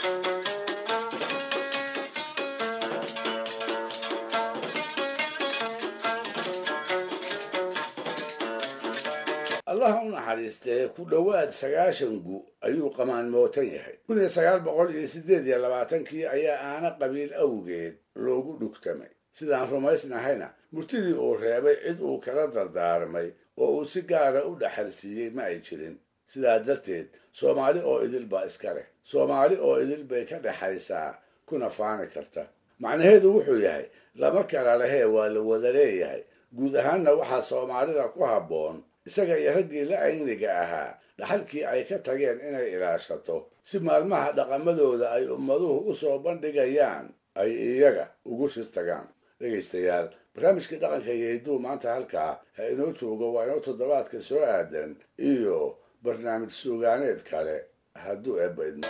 allah u naxariistee ku dhowaad sagaashan gu ayuu qamaan mootan yahay kun iyo sagaal boqol iyo siddeed iyo labaatankii ayaa aana qabiil awgeed loogu dhugtamay sidaan rumaysnahayna murtidii uu reebay cid uu kala dardaarmay oo uu si gaara u dhaxalsiiyey ma ay jirin sidaa darteed soomaali oo idil baa iska leh soomaali oo idil bay ka dhexaysaa kuna faani karta macnaheedu wuxuu yahay lama kala lehee waa la wada leeyahay guud ahaanna waxaa soomaalida ku habboon isaga iyo raggii la ayniga ahaa dhaxalkii ay ka tageen inay ilaashato si maalmaha dhaqamadooda ay ummaduhu u soo bandhigayaan ay iyaga ugu shir tagaan dhegaystayaal barnaamijkii dhaqanka iyo hidduu maanta halkaa ha inoo joogo waa inoo toddobaadka soo aadan iyo barnaamij suugaaneed kale hadduu eebbaydmo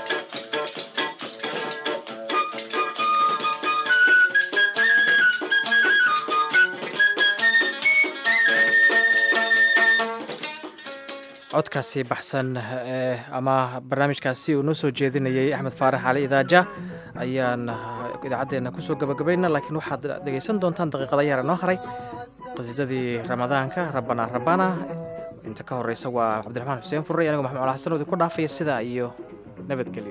codkaasi baxsan ama barnaamijkaasi uu noo soo jeedinayay axmed faarax cali idaaja ayaan idaacaddeena kusoo gabagabayna laakiin waxaad dhegaysan doontaan daqiiqada yaara noo haray qasiidadii ramadaanka rabbana rabbana inta ka horeysa waa cabdiraxmaan xuseen furre anigoo maxamed cala xasan oo idinku dhaafaya sidaa iyo nabadgelyo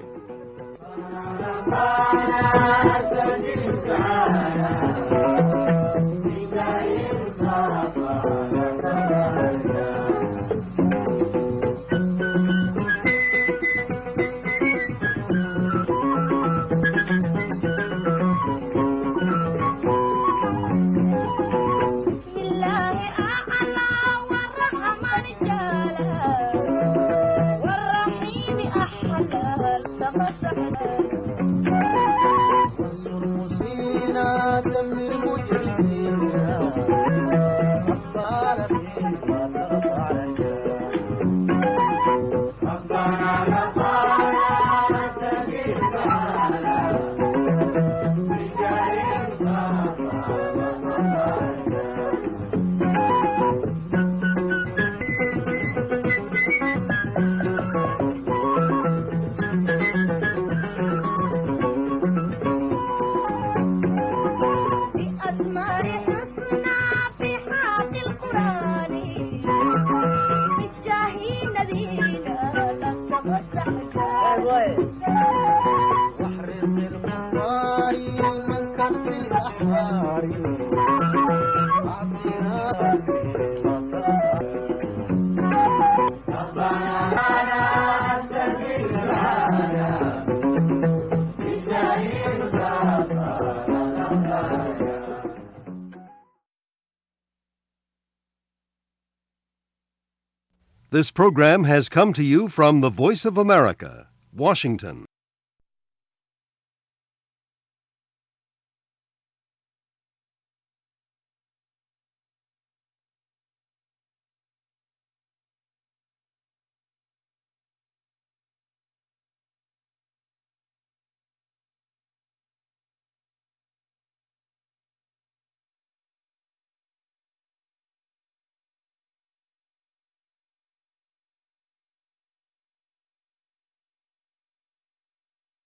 This program has come to you from the Voice of America, Washington.